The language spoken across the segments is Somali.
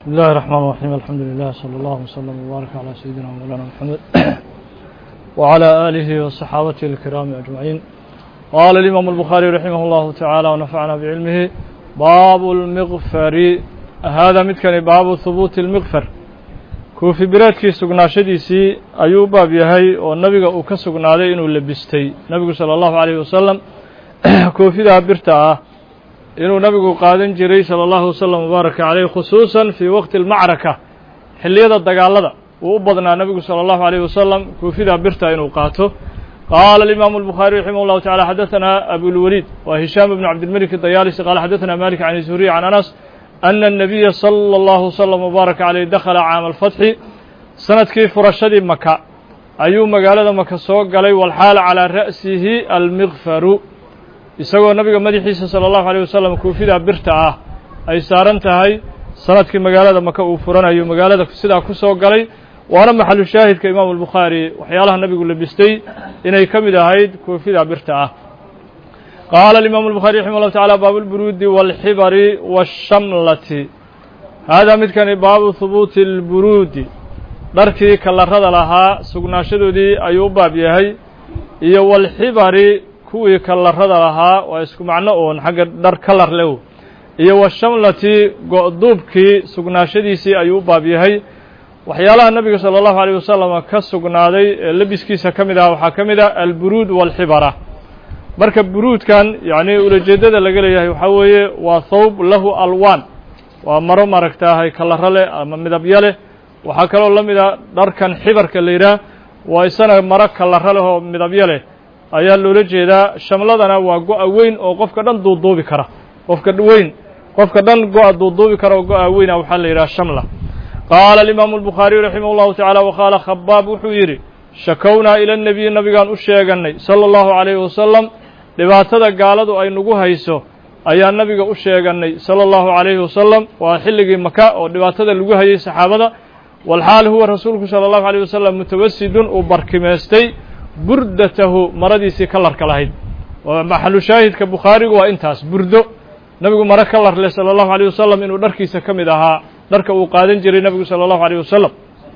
بسم الله الرحمن الرحيم الحمد لله صلى الله وسلم وبارك على سيدنا مولانا محمد وعلى آله وصحابته الكرام أجمعين قال الإمام البخاري رحمه الله تعالى ونفعنا بعلمه باب المغفر هذا متكن باب ثبوت المغفر كوفي بلادكي سقناشديسي أيو باب يهي والنبي أو كسقنادي إنو لبستي نبي صلى الله عليه وسلم كوفي ذا برتا inuu nabigu qaadan jiray salى اllahu waslm wbaaraka caleyh khusuusan fii waqti اlmacraka xilliyada dagaalada uu u badnaa nabigu salى اllahu عalيyh wasalam koofidaa birta inuu qaato qaala اlimaamu الbukhaari raximah اllahu taعala xadaثana abulwaliid wa hishaam bn cabdilmalik dayaalisi qala xadaثana malik can zuhriy can anas ana الnabiya salى اllahu wslm wbaaraka caleyh dakhala caama alfatxi sanadkii furashadii maka ayuu magaalada maka soo galay walxaala calىa ra'sihi almikfaru isagoo nabiga madaxiisa salى اllahu عalيه wasalam koofidaa birta ah ay saaran tahay sanadkii magaalada maka uu furanayo magaalada sidaa ku soo galay waana maxalu shaahidka imaamu الbukhaari waxyaalaha nabigu labistay inay ka mid ahayd koofidaa birta ah qaala imaamu الbukhaari raximah اllahu taعala baabu اlburuudi wاlxibari wالshamlati haadaa midkani baabu hubuuti اlburuudi dharkii kalarada lahaa sugnaashadoodii ayuu u baab yahay iyo wاlxibari kuwii kalarada lahaa waa isku macno oon xagga dhar kalar lew iyo washamlati go-duubkii sugnaashadiisii ayuu u baab yahay waxyaalaha nabiga salى اllahu عalيه wasalam ka sugnaaday ee lebiskiisa ka mid aha waxaa ka mid ah alburuud wاlxibara marka buruudkan yacni ulajeedada laga leeyahay waxaa weeye waa thawb lahu alwaan waa maro maaragtaahay kalaro leh ama midabyo leh waxaa kaloo la mid a dharkan xibarka la yidhaah waa isana maro kalaro leh oo midabyo leh ayaa loola jeedaa shamladana waa go-a weyn oo qofka dhan duuduubi kara qofka weyn qofka dhan go-a duuduubi kara oo go-a weyna waxaa la yidhaha shamla qaala alimaamu الbukhaariyu raximah اllahu taعala waqaala khabaab wuxuu yidhi shakownaa ila nebiyi nabigaan u sheegannay salى اllahu عalayhi wasalam dhibaatada gaaladu ay nagu hayso ayaa nabiga u sheegannay salى اllahu عalayhi wasalam waa xilligii maka oo dhibaatada lagu hayay saxaabada walxaal huwa rasuulku salى اllahu عalيه wasalam mutawasidun uu barkimaystay burdatahu maradiisii kalarka lahayd maxalu shaahidka bukhaarigu waa intaas burdo nabigu maro kalar leh salى اllahu عalيه wasalam inuu dharkiisa ka mid ahaa dharka uu qaadan jiray nabigu salى اllahu عalيه wasalam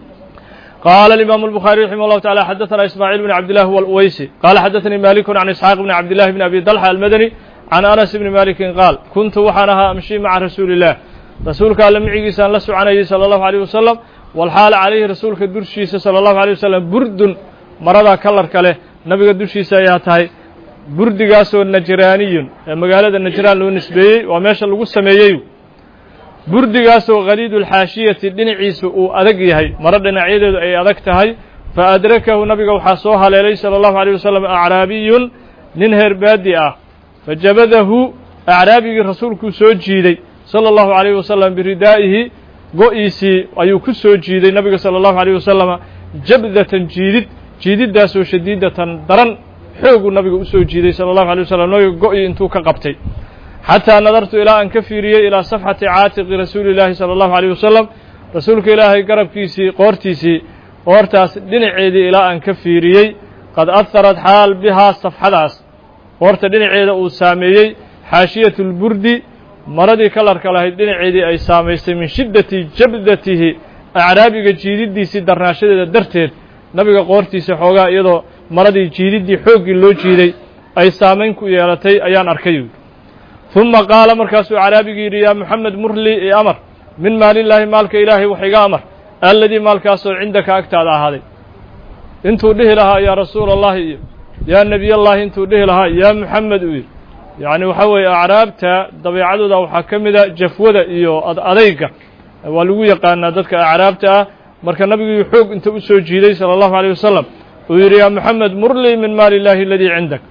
qaala imaamu الbukhaari raximah اllahu taعala xadaثana ismaaciil bn cabdillahi wاlweysi qaala xadaثanii maliku can isxaaq bni cabdillahi bni abi dalxa almadani can anas bni malikin qaal kuntu waxaan ahaa amshi maca rasuuli الlah rasuulka alle micigiisaan la soconayay salى اllahu عalيه wasalam walxaala calayhi rasuulka durshiisa salى اllahu عalيه wasalam burdun maradaa kalarka leh nabiga dushiisa ayaa tahay burdigaasoo najraaniyun ee magaalada najraan loo nisbeeyey waa meesha lagu sameeyey burdigaasoo khaliidulxaashiyati dhinaciisu uu adag yahay maro dhinacyadeedu ay adag tahay fa adrakahu nabiga waxaa soo haleelay salى اllahu عalيه wasalam acraabiyun nin heer baadi ah fajabadahu acraabigii rasuulkuu soo jiiday salى اllahu عalيه wasalam biridaa'ihi go-iisii ayuu ku soo jiiday nabiga salى اllahu عalيه wasalam jabdatan jiidid jiididdaasoo shadiidatan daran xooguu nabiga u soo jiiday salى اllahu alay wasalam nabiga go-i intuu ka qabtay xataa nadartu ilaa aan ka fiiriyey ilaa safxati caatiqi rasuuli اllaahi salى اllahu عalيه wasalam rasuulka ilaahay garabkiisii qoortiisii qoortaas dhinaceedii ilaa aan ka fiiriyey qad aharad xaal bihaa safxadaas qoorta dhinaceeda uu saameeyey xaashiyat اlburdi maradii kalarka lahayd dhinaceedii ay saamaysay min shiddati jabdatihi acraabiga jiididdiisii darnaashadeeda darteed nabiga qoortiisa xoogaa iyadoo maradii jiididdii xooggii loo jiiday ay saamayn ku yeelatay ayaan arkay ثuma qaala markaasuu caraabigii yidhi yaa moxamed murli i amar min maalillaahi maalka ilaahay wax iga amar alladii maalkaasoo cindaka agtaada ahaaday intuu dhihi lahaa yaa rasuula allahi iyo yaa nebiyallaahi intuu dhihi lahaa yaa moxamed uu yidhi yacni waxaa weeye acraabta dabeecadooda waxaa ka mida jafwada iyo adayga waa lagu yaqaanaa dadka acraabta ah marka nabigii xoog inta u soo jiiday salى اllahu عalيه wasalam uu yidhi yaa moxamed murlii min maali اllahi aladii cindak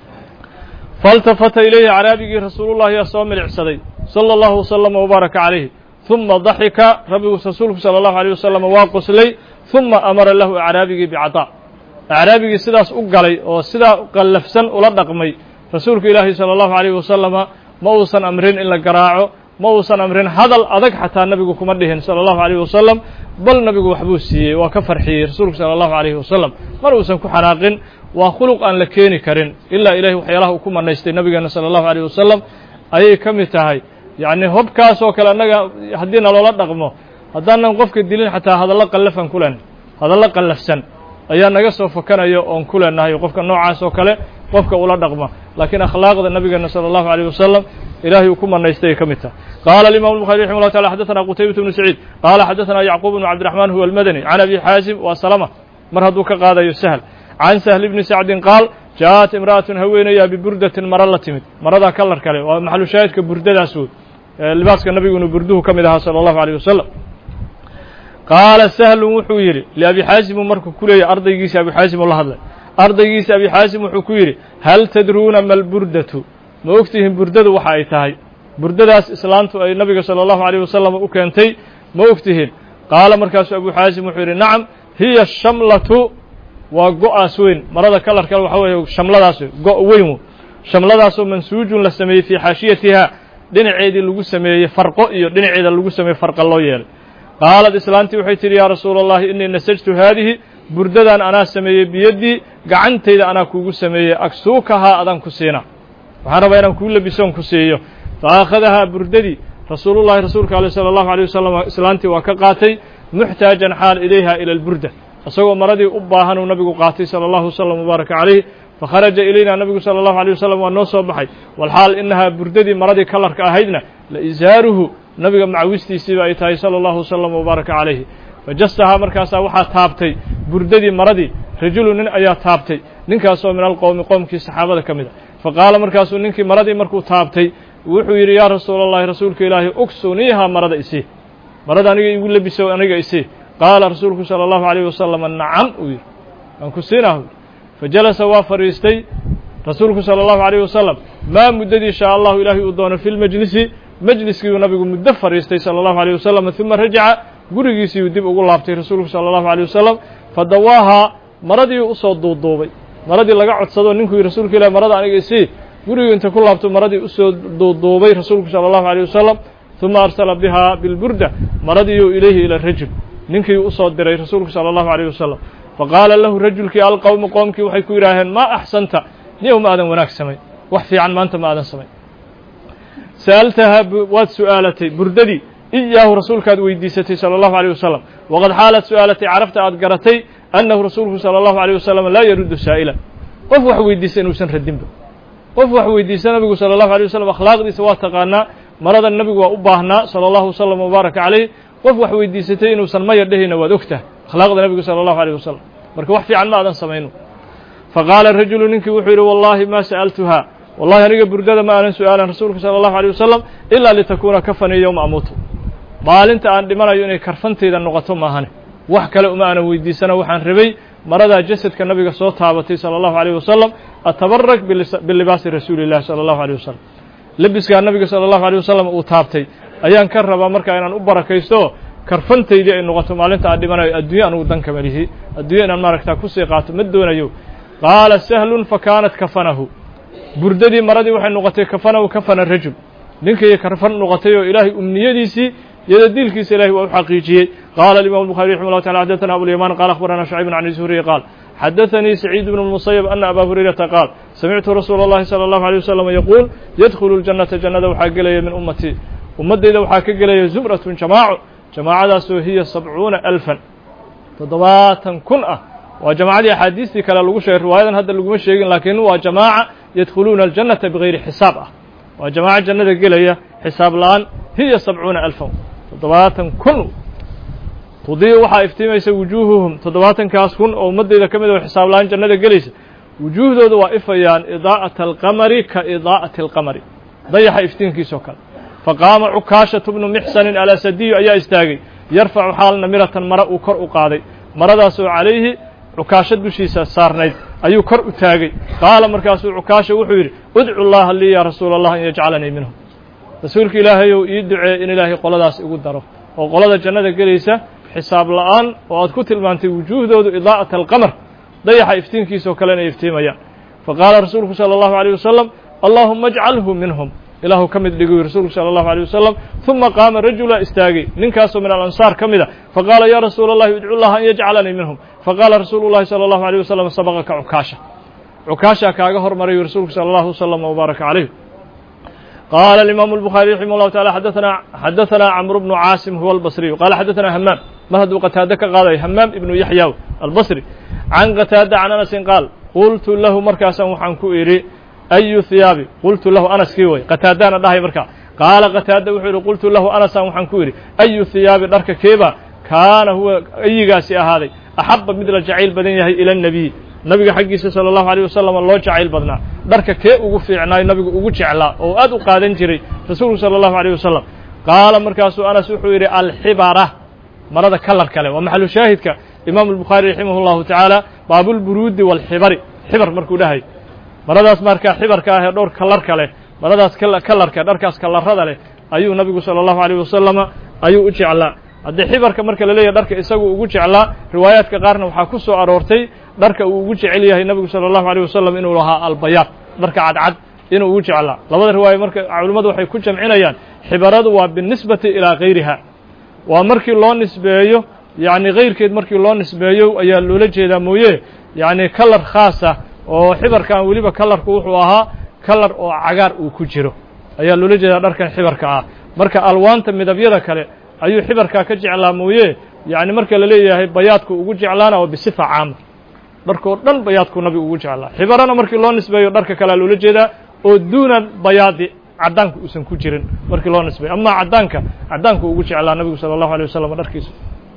faاltafata ilayhi caraabigii rasuulullahi yaa soo milicsaday salى اllahu waslama wbaaraka calayhi ثuma daxika rabbigu rasuulku salى اllahu عalيه wasalam waa qoslay ثuma amara lahu acraabigii bicطaa acraabigii sidaas u galay oo sidaa qallafsan ula dhaqmay rasuulka ilaahi salى اllahu عalيه wasalama ma uusan amrin in la garaaco ma uusan amrin hadal adag xataa nabigu kuma dhihin salى اllahu عalيه wasalam bal nabigu waxbuu siiyey waa ka farxiyey rasuulku salى اllahu عalيhi wasalam mar uusan ku xanaaqin waa khuluq aan la keeni karin ilaa ilahay waxyaalaha uu ku manaystay nabigeena salى اllahu عalيه wasalam ayay ka mid tahay yacni hobkaas oo kale annaga haddii naloola dhaqmo haddaanan qofka dilin xataa hadallo qallafan ku leenahay hadallo qallafsan ayaa naga soo fakanaya oon ku leenahay qofka noocaas oo kale qofka ula dhaqma laakiin akhlaaqda nabigeena salى الlahu عalيه wasalam ilahay uu ku manaystay ay ka mid tahay qaala الimam الbuخarي raximه الlah taعala xadaثna qutaybaة بnu saciid qaala xadaثna yacquub بnu cabdiرaحman huwa الmadani can abi xaasim waa salma mar hadduu ka qaadayo sahl can sahl bni sacdin qaal jaaءat imra'atun haweenayaa biburdatin maro la timid maradaa kalar kale waa maxalu shaahidka burdadaas wey libaaska nabigunu burduhu ka mid ahaa salى الlahu عalيه wasalam qaala sahlun wuxuu yidhi liabi xaasimu markuu ku leeyay ardaygiisi abi xaasim oo la hadlay ardaygiisi abi xaasim wuxuu ku yidhi hal tadruuna ma lburdatu ma ogtihiin burdadu waxa ay tahay burdadaas islaantu ay nabiga salى الlahu عalيه wasalam u keentay ma ogtihiin qaala markaasuu abu xaasim wuxuu yidhi nacam hiya shamlatu waa go-aas weyn marada kalar kale waxa weeye shamladaas go' weyn shamladaasoo mansuujun la sameeyey fii xaashiyatiha dhinaceedii lagu sameeyey farqo iyo dhinaceeda lagu sameeyey farqa loo yeelay qaalad islaantii waxay tidhi yaa rasuula allahi innii nasajtu haadihi burdadan anaa sameeyey biyaddii gacantayda anaa kuugu sameeyey agsuukahaa adaan ku siina waxaan rabaa inaan kuu labisoon ku siiyo fa akhadahaa burdadii rasuulullahi rasuulka aleh sala allahu alيyh wasalam islaantii waa ka qaatay muxtaajan xaal ilayha ila alburda isagoo maradii u baahanuu nabigu qaatay sala allahu wasalam mubaaraka calayh fakharaja ilayna nabigu sala allahu alيyh wasalam waa noo soo baxay walxaal inahaa burdadii maradii kalarka ahaydna la isaaruhu nabiga macawistiisiiba ay tahay sala allahu wasalam mubaaraka calayhi fajastahaa markaasaa waxaa taabtay burdadii maradii rajulu nin ayaa taabtay ninkaasoo min alqowmi qowmkii saxaabada ka mid a faqaala markaasuu ninkii maradii markuu taabtay wuxuu yidhi yaa rasuula allahi rasuulka ilaahi uksuniiha marada isii marada aniga igu labiso aniga isii qaala rasuulku sala allahu alayh wasalam nacam uu yidhi waan ku siinaah fajalasa waa fadhiistay rasuulku sala allahu alayh wasalam maa muddadii shaa allahu ilaahay uu doono fi lmajlisi majliskiiuu nabigu muddo fadhiistay sala allahu alayh wasalam uma rajaca gurigiisiiuu dib ugu laabtay rasuulku sala allahu alayh wasalam fadawaahaa maradii usoo duuduubay maradii laga codsado ninkuu yidhi rasuulka ilahi marada aniga isii gurigii inta ku laabto maradii usoo duuduubay rasuulku sala allahu alayh wasalam uma arsala bihaa bilburda maradiiu ilayhi ila rajul ninkii usoo diray rasuulku sala allahu alayh wasalam faqaala lahu rajulkii alqowmu qoomkii waxay ku yidhaaheen maa axsanta niyow ma aadan wanaag samayn wax fiican maanta ma aadan samayn sa'altahaa waad su'aalatay burdadii iyaahu rasuulkaad weydiisatay sala allahu alayh wasalam waqad xaalaad su'aalatay carabta aad garatay annahu rasuulku sala allahu alayh wasalam laa yaruddu saa'ila qof wax weydiisa inuusan radinba qof wax weydiisa nabigu sala allahu alay wasalam akhlaaqdiisa waa taqaanaa maradan nabigu waa u baahnaa sala allahu wasalam mubaaraka calayh qof wax weydiisatay inuusan maya dhehayna waad ogtahay akhlaaqda nabigu sala allahu alayh wasalam marka wax fiican ma aadan samayno faqaala rajulu ninkii wuxuu yidhi wallahi ma sa'altuhaa wallahi aniga burdada ma aanan su'aalan rasuulka sala allahu alيyh wasalam ilaa litakuuna kafanii yowma amuutu maalinta aan dhimanayo inay karfantayda noqoto maahane wax kale uma aanan weydiisana waxaan rabay maradaa jasadka nabiga soo taabatay sala allahu alayh wasalam atabarak bilibaasi rasuuli illahi sala allahu alayh wasalam lebiskaa nabiga sala allahu alيh wasalam uu taabtay ayaan ka rabaa marka inaan u barakaysto karfantaydii ay noqoto maalinta aan dhimanayo adduunya anugu danka malihi adduunya inaan maaragtaa kusii qaato ma doonayo qaala sahlun fakaanat kafanahu burdadii maradii waxay noqotay kafanahu kafana rajul ninkii karfan noqotay oo ilaahay umniyadiisii iyada diilkiisa ilahay waa u xaqiijiyey qaala alimam الbuخarي raximه الlah taعala xadaثna abulyaman qala akhbarana شhucayb can zuhriy qaal xadaثanii سacيid bn الmusayب ana aba hurayrata qaal samictu rasuula اllahi salى الlahu عalيه wasalam yaquul yadkhulu اljannata jannada waxaa gelaya min ummatii ummaddayda waxaa ka gelaya zumratun jamaaco jamaacadaasoo hiya sabcuuna alfan toddobaatan kun ah waa jamacadii axaadiistii kale lagu sheegay riwaayadan hadda laguma sheegin laakiin waa jamaaca yadkhuluuna aljannata bigayri xisaab ah waa jamaaco jannada gelaya xisaab la-aan hiya sabcuuna alfan toddobaatan kun tudiiu waxaa iftiimaysa wujuuhuhum toddobaatankaas kun oo ummaddayda ka mid oo xisaab la-aan jannada gelaysa wujuuhdooda waa ifayaan idaa'ata alqamari ka idaa'ati alqamari dayaxa iftiinkiisoo kale faqaama cukaashatu bnu mixsanin alasadiyu ayaa istaagay yarfacu xaal namiratan mara uu kor u qaaday maradaasoo calayhi cukaasho dushiisa saarnayd ayuu kor u taagay qaala markaasuu cukaasha wuxuu yidhi udcu llaha lii yaa rasuula allah an yajcalanii minhum rasuulka ilaahayow ii duceey in ilaahay qoladaas igu daro oo qolada jannada gelaysa xisaab la'aan oo aad ku tilmaantay wujuuhdoodu idaa'ata alqamar dayaxa iftiinkiisoo kale inay iftiimayaan faqaala rasuulku sala allahu alayh wasalam allaahuma ajcalhu minhum ilaahu ka mid dhiguy rasuulku sala allahu alيyh wasalam ثuma qaama rajula istaagay ninkaasoo min alansaar ka mida faqaala ya rasuula اllahi idcu llaha an yajcalanii minhum faqaala rasuulu llahi salى allahu alيyh wasalam sabaqaka cukaasha cukaashaa kaaga hormarayu rasuulku sala allahu wasalam wbaaraka calayh قال الإمام البخاري رحمه الله تعالى حدثنا حدثنا عمرو بن عاصم هو البصري قال حدثنا همام مهد قتادة قال همام ابن يحيى البصري عن قتادة عن أنس قال قلت له مركاسا وحن كويري أي ثيابي قلت له أنس كيوي قتادة أنا داهي مركا قال قتادة وحيري قلت له أنس وحن كويري أي ثيابي درك كيبا كان هو أي قاسي هذا أحب مثل الجعيل بدنيه إلى النبي nabiga xaggiisa sala allahu alayh wasalam loo jacayl badnaa dharka kee ugu fiicnaay nabigu ugu jeclaa oo aad u qaadan jiray rasuulku sala allahu alayh wasalam qaala markaasuu anas wuxuu yidhi alxibara marada kalar kale waa maxalu shaahidka imaamu albukhaari raximah llahu tacaala baabulburuudi waalxibari xibar markuu dhahay maradaas markaa xibarka ah ee dhowr kalar kale maradaas kalarka dharkaas kalarada leh ayuu nabigu sala allahu alayh wasalama ayuu u jeclaa haddii xibarka marka la leeyahy dharka isagu ugu jeclaa riwaayaadka qaarna waxaa ku soo aroortay dharka uu ugu jecel yahay nabigu sala allahu alayh wasalam inuu lahaa albayaad dharka cadcad inuu ugu jeclaa labada riwaayo marka culimmadu waxay ku jamcinayaan xibaradu waa binisbati ilaa gayriha waa markii loo nisbeeyo yacni kayrkeed markii loo nisbeeyo ayaa loola jeedaa mooye yacni kalar khaasa oo xibarkan weliba kalarku wuxuu ahaa kalar oo cagaar uu ku jiro ayaa loola jeedaa dharkan xibarka ah marka alwaanta midabyada kale ayuu xibarkaa ka jeclaa mooye yacni marka la leeyahay bayaadku ugu jeclaana waa bisifa caama dharkoo dhan bayaadku nabigu ugu jeclaa xibarana markii loo nisbeeyo dharka kalea loola jeedaa oo duuna bayaadi caddaanku uusan ku jirin markii loo nisbeeyo amaa caddaanka caddaanku ugu jeclaa nabigu sala allahu alيh wasalam dharkiisa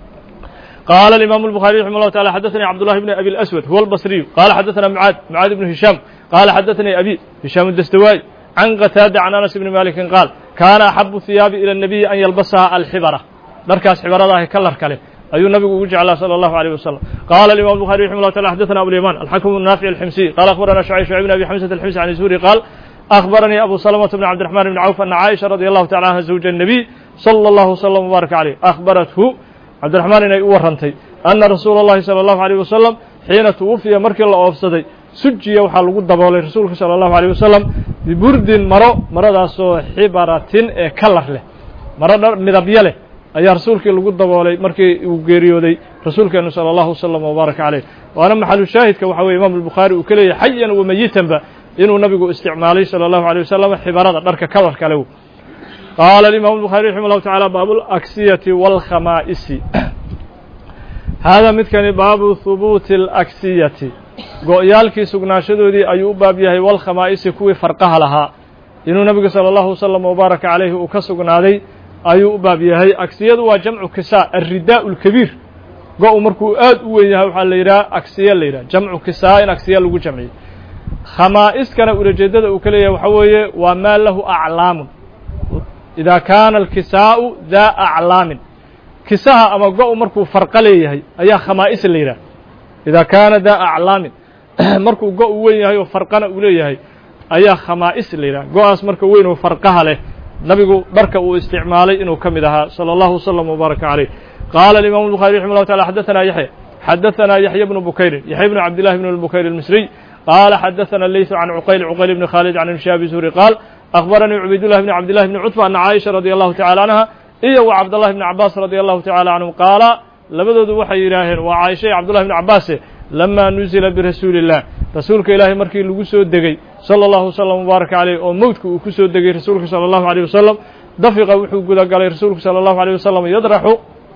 قال الإمام البخاري رحمه الله تعالى حدثني عبد الله بن أبي الأسود هو البصري قال حدثنا معاذ معاذ بن هشام قال حدثني أبي هشام الدستوائي عن قتادة عن أنس بن مالك قال كان أحب الثياب إلى النبي أن يلبسها الحبرة دركاس حبرة كلر كله أي النبي وجعل صلى الله عليه وسلم قال الإمام البخاري رحمه الله تعالى حدثنا أبو اليمان الحكم النافع الحمصي قال أخبرنا شعيب شعيب بن أبي حمزة الحمصي عن الزهري قال أخبرني أبو سلمة بن عبد الرحمن بن عوف أن عائشة رضي الله تعالى عنها زوج النبي صلى الله وسلم وبارك عليه أخبرته عبد الرحمن inay u warrantay أna rasuula الlahi salى الlahu عalيه wasalam xiina twufiya markii la oofsaday sujiya waxaa lagu daboolay rasuulka salى الlahu عalيه wasalam biburdin maro maradaasoo xibaratin ee kalar leh maro midabyo leh ayaa rasuulkii lagu daboolay markii uu geeriyooday rasuulkeenu salى الlahu وsلم وbaaraka عaleyh waana maxalu shaahidka waxa weye imam الbukhaari uu ka leeyahy xayan wamayitanba inuu nabigu isticmaalay salى الlahu عalيه wasalam xibarada dharka kalar kale قال الإمام البخاري رحمه الله تعالى باب الأكسية والخمائس هذا midkani baabu ثبوت الأكسية go-yaalkii sugnaashadoodii ayuu u baab yahay walkhamaa'isi kuwii farqaha lahaa inuu nabigu salى الlahu وsلم وbaaraka عaleyhi uu ka sugnaaday ayuu u baab yahay aksiyadu waa jamcu kisa الridاء الكبيir go-u markuu aad u weyn yahay waxaa la yidhaha aksiya la yidhah jamcu kisaa in aksiya lagu jamciyo khamaa'iskana ulajeedada uu ka leeyahay waxaa weeye waa maa lahu aclaamun إida kaana alkisaa'u daa aclaamin kisaha ama go- markuu farqo leeyahay ayaa khamaa'is la yidhah idaa kaana daa aclaamin markuu go- u weyn yahay oo farqana uu leeyahay ayaa khamaa'is la yidhah go-aas marka weyn oo farqaha leh nabigu dharka uu isticmaalay inuu ka mid ahaa salى اllahu وsلم وbaaraka عaleyh qaala الimam الbخarي رحimه الله taعالى xadaثna yaحya xadaثna yaحya بن bukayrin yaحya بن cabd لlah بن الbukayr الmisriي qaala xadaثna leyث can cuqayl cuqayl بn khaalid can shaabi zuhri qaal أخبرني عبيد الله بن عبد الله بن cتبة أن عائشة رضي الله تعالى عنها iyo و cبد الله بن عباس رضي الله تعالى عنهم قاaلا labadoodu waxay yidhaaheen waa caaisha iyo cبدالله بن عباase لما نuزila برasuuلi الlah rasuulka ilaahay markii lagu soo degey صلى الله وسلم وبaaرك عليه oo mowdka uu ku soo degey rasuulka صلى الله عليه وسلم daفiqa wuxuu guda galay rasuulku صلى الله عليه وسلم يdرxu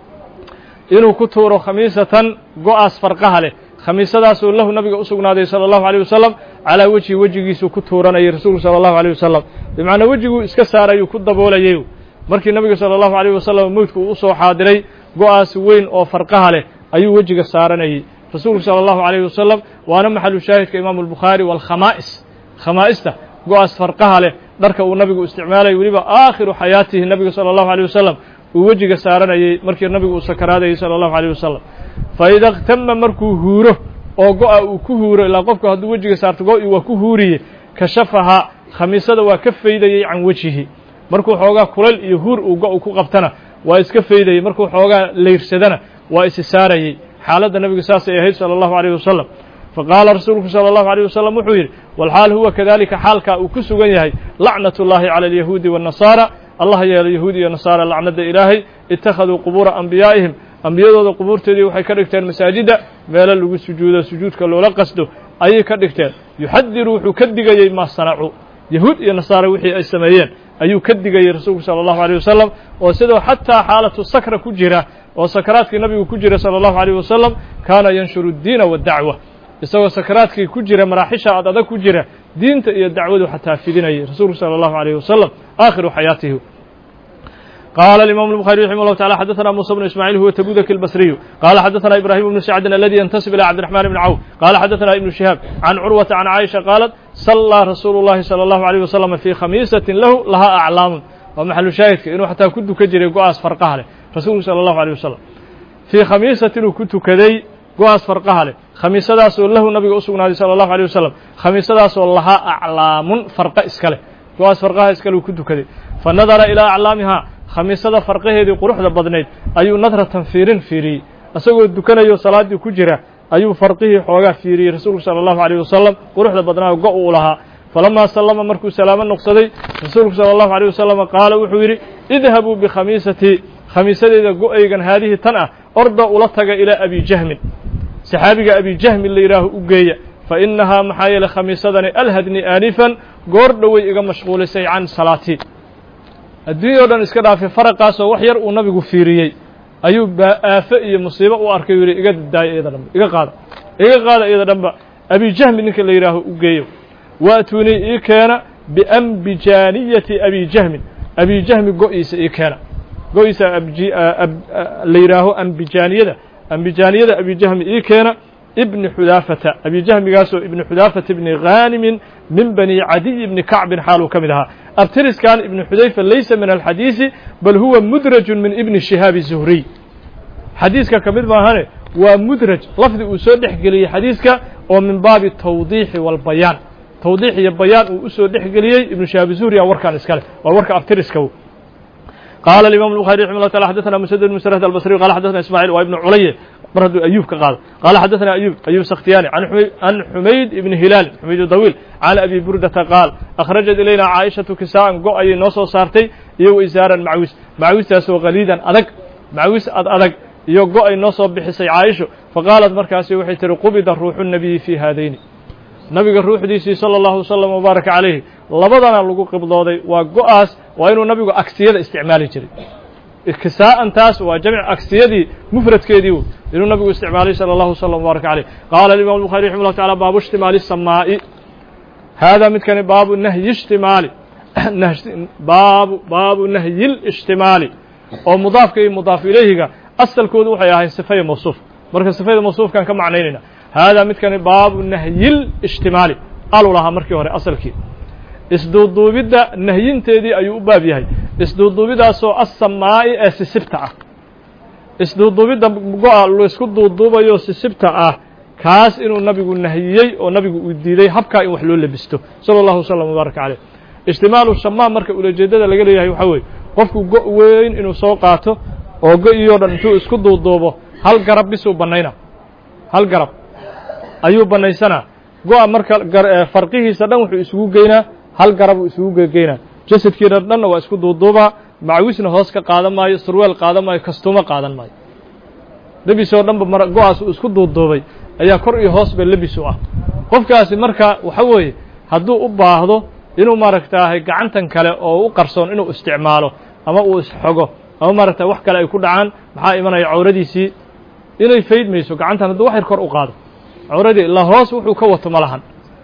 inuu ku tuuro khamiisatan go-aas farqaha leh khamiisadaasoo lahu nabiga u sugnaaday salى الlahu عalيه wasalam calىa wejhi wejigiisuu ku tuuranayay rasuulku salى الlahu عalيه wasalam bimacnaa wejiguu iska saarayuu ku daboolayay markii nabiga salى الlahu عalيه wasalam mowdku uu usoo xaadiray go-aas weyn oo farqaha leh ayuu wejiga saaranayay rasuulku salى الlahu عalيه wasalam waana maxalu shaahidka imaamu الbukhaari wاlkhamaa'is khamaa'ista go-aas farqaha leh dharka uu nabigu isticmaalayay weliba aakhiru xayaatihi nabiga salى الlahu عalيه wasalam uu wejiga saaranayay markii nabigu uu sakaraadayay salى الlahu عalيه wasalam faida اktama markuu huuro oo go-a uu ku huuro ilaa qofku hadduu wejiga saarto go-i waa ku huuriye kashafaha khamiisada waa ka faydayey can wejihi markuu xoogaa kulayl iyo huur uu go- ku qabtana waa iska faydayey markuu xoogaa layrsadana waa isi saarayey xaaladda nabigu saasay ahayd salى الlahu عalيه wasalam faqaala rasuulku salى الlahu عalيه wasalam wuxuu yidhi walxaal huwa kadalika xaalkaa uu ku sugan yahay lacnaة اllahi calى اlyahuudi والnasaara allah yeelo yahuud iyo nasaara lacnada ilaahay ittakhaduu qubuura anbiyaa'ihim ambiyadooda qubuurteedii waxay ka dhigteen masaajidda meelo lagu sujuudo sujuudka loola qasdo ayay ka dhigteen yuxadiru wuxuu ka digayey maa sanacuu yahuud iyo nasaare wixii ay sameeyeen ayuu ka digayey rasuulku sala allahu aleyh wasalam oo sidoo xataa xaalatu sakra ku jira oo sakaraadkii nabigu ku jira sala allahu aleyh wasalam kaana yanshuru ddiina waddacwa isagoo sakaraadkii ku jira maraaxisha ad adag ku jira diinta iyo dacwadu xataa fidinayay rasuulku salى الlahu عalيه wasalam aakhiru xayaatihi qala الimam الbخarي رaximه الlه taعalى xadaثna muسى بن ismاعيل huwa تbudk الbصriyu qala xadaثna ibrahim بن sacdin aladi yntasib ilى cabdiرحman بn cawf qala xadaثna iبn شihaab can curwaةa can caaisha qaalat صalىa rasuulu الlahi salى الlahu عalيه wasalam fي khamiisaةi lahu lahaa aclaamu waa maxalu shaahidka inuu xataa ku dukan jiray go-aas farqaha leh rasuulku salى الlahu عalيه wasalam fii khamiisatin uu ku tukaday go-aas farqaha leh khamiisadaasoo lahu nabiga u sugnaaday salى الlahu عalيه wasalam khamiisadaasoo lahaa aclaamun farqa iska leh go-aas farqaha iskale uu ku tukaday fa nadara ilaa aclaamihaa khamiisada farqaheedii quruxda badnayd ayuu nadratan fiirin fiiriyey isagoo dukanayo salaaddii ku jira ayuu farqihii xoogaa fiiriyey rasuulku salى الlahu عalيه wasalam quruxda badnaa go' uu lahaa falamaa sallama markuu salaamo noqsaday rasuulku salى الlahu عalيه wasalam qaala wuxuu yidhi idhabuu bikhamiisatii khamiisadeyda go-aygan haadihii tan ah orda ula taga ilaa abi jahmin saxaabiga abi jahmin la yidhaaho u geeya fa inahaa maxaa yeeley khamiisadani alhadni aanifan goor dhowey iga mashquulisay can salaatii adduunya o dhan iska dhaafay faraqaasoo wax yar uu nabigu fiiriyey ayuu aafo iyo musiibo u arkay u yihi iga daaya iyada dhanba iga qaada iga qaada iyada dhanba abi jahmi ninka la yidhaaho u geeyo waatuunii ii keena biambijaaniyati abi jahmin abi jahmi go-iisa ii keena go-iisa la yidhaaho ambijaaniyada ambijaaniyada abi jahmi ii keena ibni xudaafata abi jahmigaasoo ibni xudaafata ibni ghaanimin min bani cadiy ibni kacbin xaaluu ka mid ahaa abtiriskan ibni xudayfa laysa min alxadiisi bal huwa mudrajun min ibni shihaabi zuhriy xadiiska ka mid maahane waa mudraj lafdi uu soo dhex geliyey xadiiska oo min baabi tawdiixi walbayaan tawdiix iyo bayaan uu usoo dhex geliyey ibnu shihaabi zuhri a warkan iska leh waa warka abtiriska قال الإمام البخاري رحمه الله تعالى حدثنا مسدد بن مسرهد البصري قال حدثنا إسماعيل وابن علي mar hadduu أيوب ka qaado قال حدثنا أيوب أيوب سختياني عن حميد بن هلال حميد طويل عن أبي بردة قال أخرجت إلينا عائشة كساء go ayay noo soo saartay iyo isaaran macwis macwistaasoo qaliidan adag macwis ad adag iyo go ay noo soo bixisay caaisho faqaalat markaasi waxay tihi qubida ruuxu الnabiyi fii haadayni nabiga ruuxdiisii salى اllahu wslam wbaaraka calayhi labadana lagu qibdooday waa go-aas waa inuu nabigu agsiyada isticmaali jiray kisaa'an taas waa jamc agsiyadii mufradkeedii inuu nabigu isticmaalay salى اllahu wslam wbaaraka calayh qaala imam الbuخari raximah llah taعala baabu ishtimaali الsamaa'i haadaa midkani baabu nahyi ishtimaali baabu baabu nahyi اlishtimaali oo mudaafka iyo mudaaf ilayhiga asalkoodu waxay ahayn sifaya mawsuuf marka sifada mawsuufkaan ka macnaynayna haadaa midkani baabu nahyi lishtimaali alu lahaa markii hore asalkii isduuduubidda nahyinteedii ayuu u baab yahay isduuduubidaasoo assamaa'i ee sisibta ah isduuduubidda go-a laysku duuduubayo sisibta ah kaas inuu nabigu nahiyey oo nabigu uu diiday habkaa in wax loo lebisto sala allahu wasalam wbaaraka caleyh ijtimaalu shamaam marka ulajeeddada laga leeyahay waxaa weeye qofku go' weyn inuu soo qaato oo go-iyoo dhan intuu isku duuduubo hal garab bisuu bannayna hal garab ayuu bannaysanaa go-a marka farqihiisa dhan wuxuu isugu geynaa hal garabuu isugu gegeynaa jasadkiina dhanna waa isku duuduubaa macwisna hoos ka qaadan maayo surweel qaadan maayo kastuumo qaadan maayo lebisoo dhanba mar go-aas uu isku duuduubay ayaa kor iyo hoosba lebis u ah qofkaasi marka waxa weeye hadduu u baahdo inuu maaragtaahay gacantan kale oo u qarsoon inuu isticmaalo ama uu isxogo ama maaragta wax kale ay ku dhacaan maxaa imanaya cawradiisii inay faydmayso gacantan hadduu wax yar kor u qaado cawradii ilaa hoos wuxuu ka wato ma lahan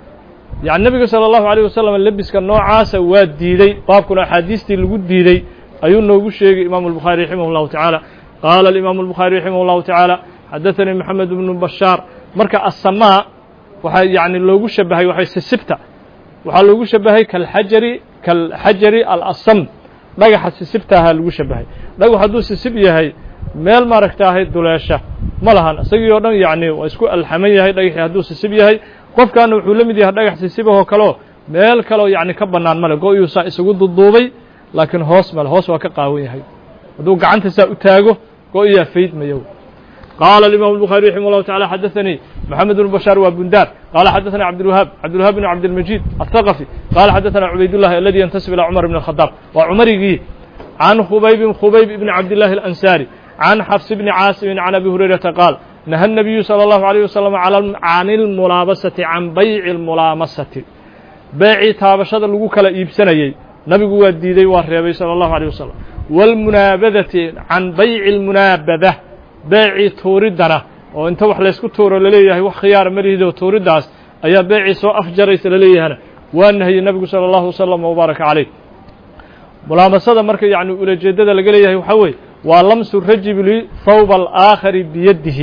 yani nebiga salى الlahu عalيه wasalam lebiska noocaasa waa diidey baabkuna axaadiistii lagu diidey ayuu noogu sheegay imam الbukhaari raximah الlahu taعaalى qaala imam الbukhaari raximah الlahu taعaalى xadaثanii moxamed bnu bashaar marka asamaa waxaa yani loogu shabahay waxay sisibta waxaa loogu shabahay kalxajari kalxajari alasam dhagaxa sisibtaahaa lagu shabahay dhagax hadduu sisib yahay meel maaragtaahay duleesha ma lahan isagii oo dhan yacni waa isku alxaman yahay dhagaxii hadduu sisib yahay qofkaana wuxuu la mid yahay dhagax sisibahoo kaleo meel kaleo yacni ka bannaan male go-yuu saa isugu duduubay laakiin hoos male hoos waa ka qaawan yahay hadduu gacanta saa u taago go-iyaa faydmayo qaala الimam الbخarي raximah الlahu taعalى xadaثanii moxamed bn bashaar waa bundaar qaala xadaثana cabdالwahaab cabdالwahaab bn cabdالmajid aلthaqفي qaala xadaثana cubaydullahi aladi yantasib ilى cumar bn الkhadaab waa cumarigii can khubaybin khubayb ibn cabdillahi الأnsaari can xafs bni caasimin can abi hurayrata qaal naha الnabiyu salى الlahu عalيه wasalam can اlmulaabasati can bayci اlmulaamasati beecii taabashada lagu kala iibsanayey nabigu waa diiday waa reebay salى الlahu عalيه wasalam wاlmunaabadati can bayci اlmunaabada beecii tuuriddana oo inta wax laysku tuuro laleeyahay wax khiyaara malihid oo tuuriddaas ayaa beecii soo afjaraysa laleeyahana waa nahiyey nabigu salى الlahu wasalam wbaaraka calayh mulaamasada marka yani ulajeedada laga leeyahay waxaa weeye waa lamsu rajuli thawba alaakhari biyadihi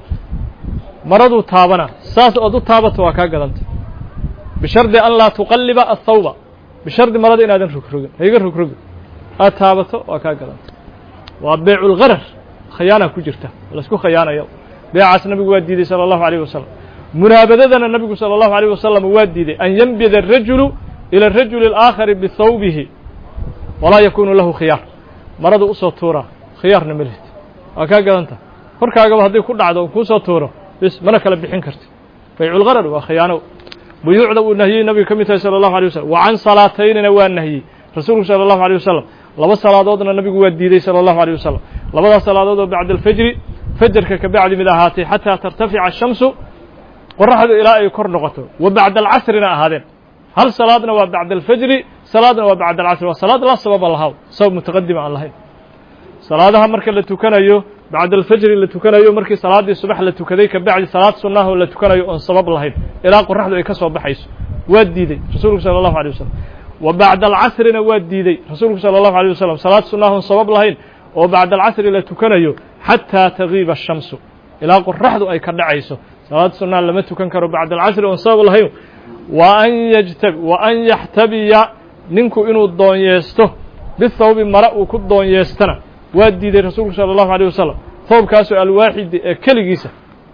maraduu taabana saas ood u taabato waa kaa gadanta bishardi an laa tuqalliba athawba bishardi marada inaadan rogrogin hayga rogrogin aad taabato waa kaa gadanta waa beecu lgarar khayaana ku jirta laisku khayaanayo beecaas nabigu waa diiday salى الlahu عalيه wasalam munaabadadana nabigu salى الlahu عalيه wasalam waa diiday an yanbida الrajulu ilى الrajuli الآakhari bihawbihi walaa yakunu lahu khiyaar marada usoo tuuraa khiyaarna ma lihid waa kaa gadanta korkaagaba hadday ku dhacdo kuusoo tuuro bis mana kala bixin karti bayculgarar waa khiyaano buyuucda uu nahiyey nabiga ka mid tahay salى الlahu عalيه wasalam wa can salaataynina waa nahiyey rasuulku salى الlahu عalيه wasalam laba salaadoodna nabigu waa diiday salى الlahu عalيه wasalam labadaas salaadood oo bacda alfajri fajarka ka bacdi mid ahaatay xataa tartafica ashamsu qoraxdu ilaa ay kor noqoto wa bacda alcasrina ahaadeen hal salaadna waa bacda alfajri salaadna waa bacda alcasri waa salaad la sababa lahaw sabab mutaqadima aan lahayn salaadaha marka la tukanayo bacda alfajri la tukanayo markii salaaddii subax la tukaday ka bacdi salaad sunnaha oo la tukanayo oon sabab lahayn ilaa qoraxdu ay ka soo baxayso waa diiday rasuulku salى الlahu عalيه wasalam wa bacda alcasrina waa diiday rasuulku salى الlahu عalيه wasalam salaad sunnaha oon sabab lahayn oo bacda alcasri la tukanayo xataa tagiiba ashamsu ilaa qoraxdu ay ka dhacayso salaad sunnaha lama tukan karo bacda alcasri oon sabab lahayn wa an yajtab wa an yaxtabiya ninku inuu doonyeesto bithawbi mara uu ku doonyeestana waa diiday rasuulku salى الlahu عalيه wasalam thawbkaasoo alwaaxidi ee keligiisa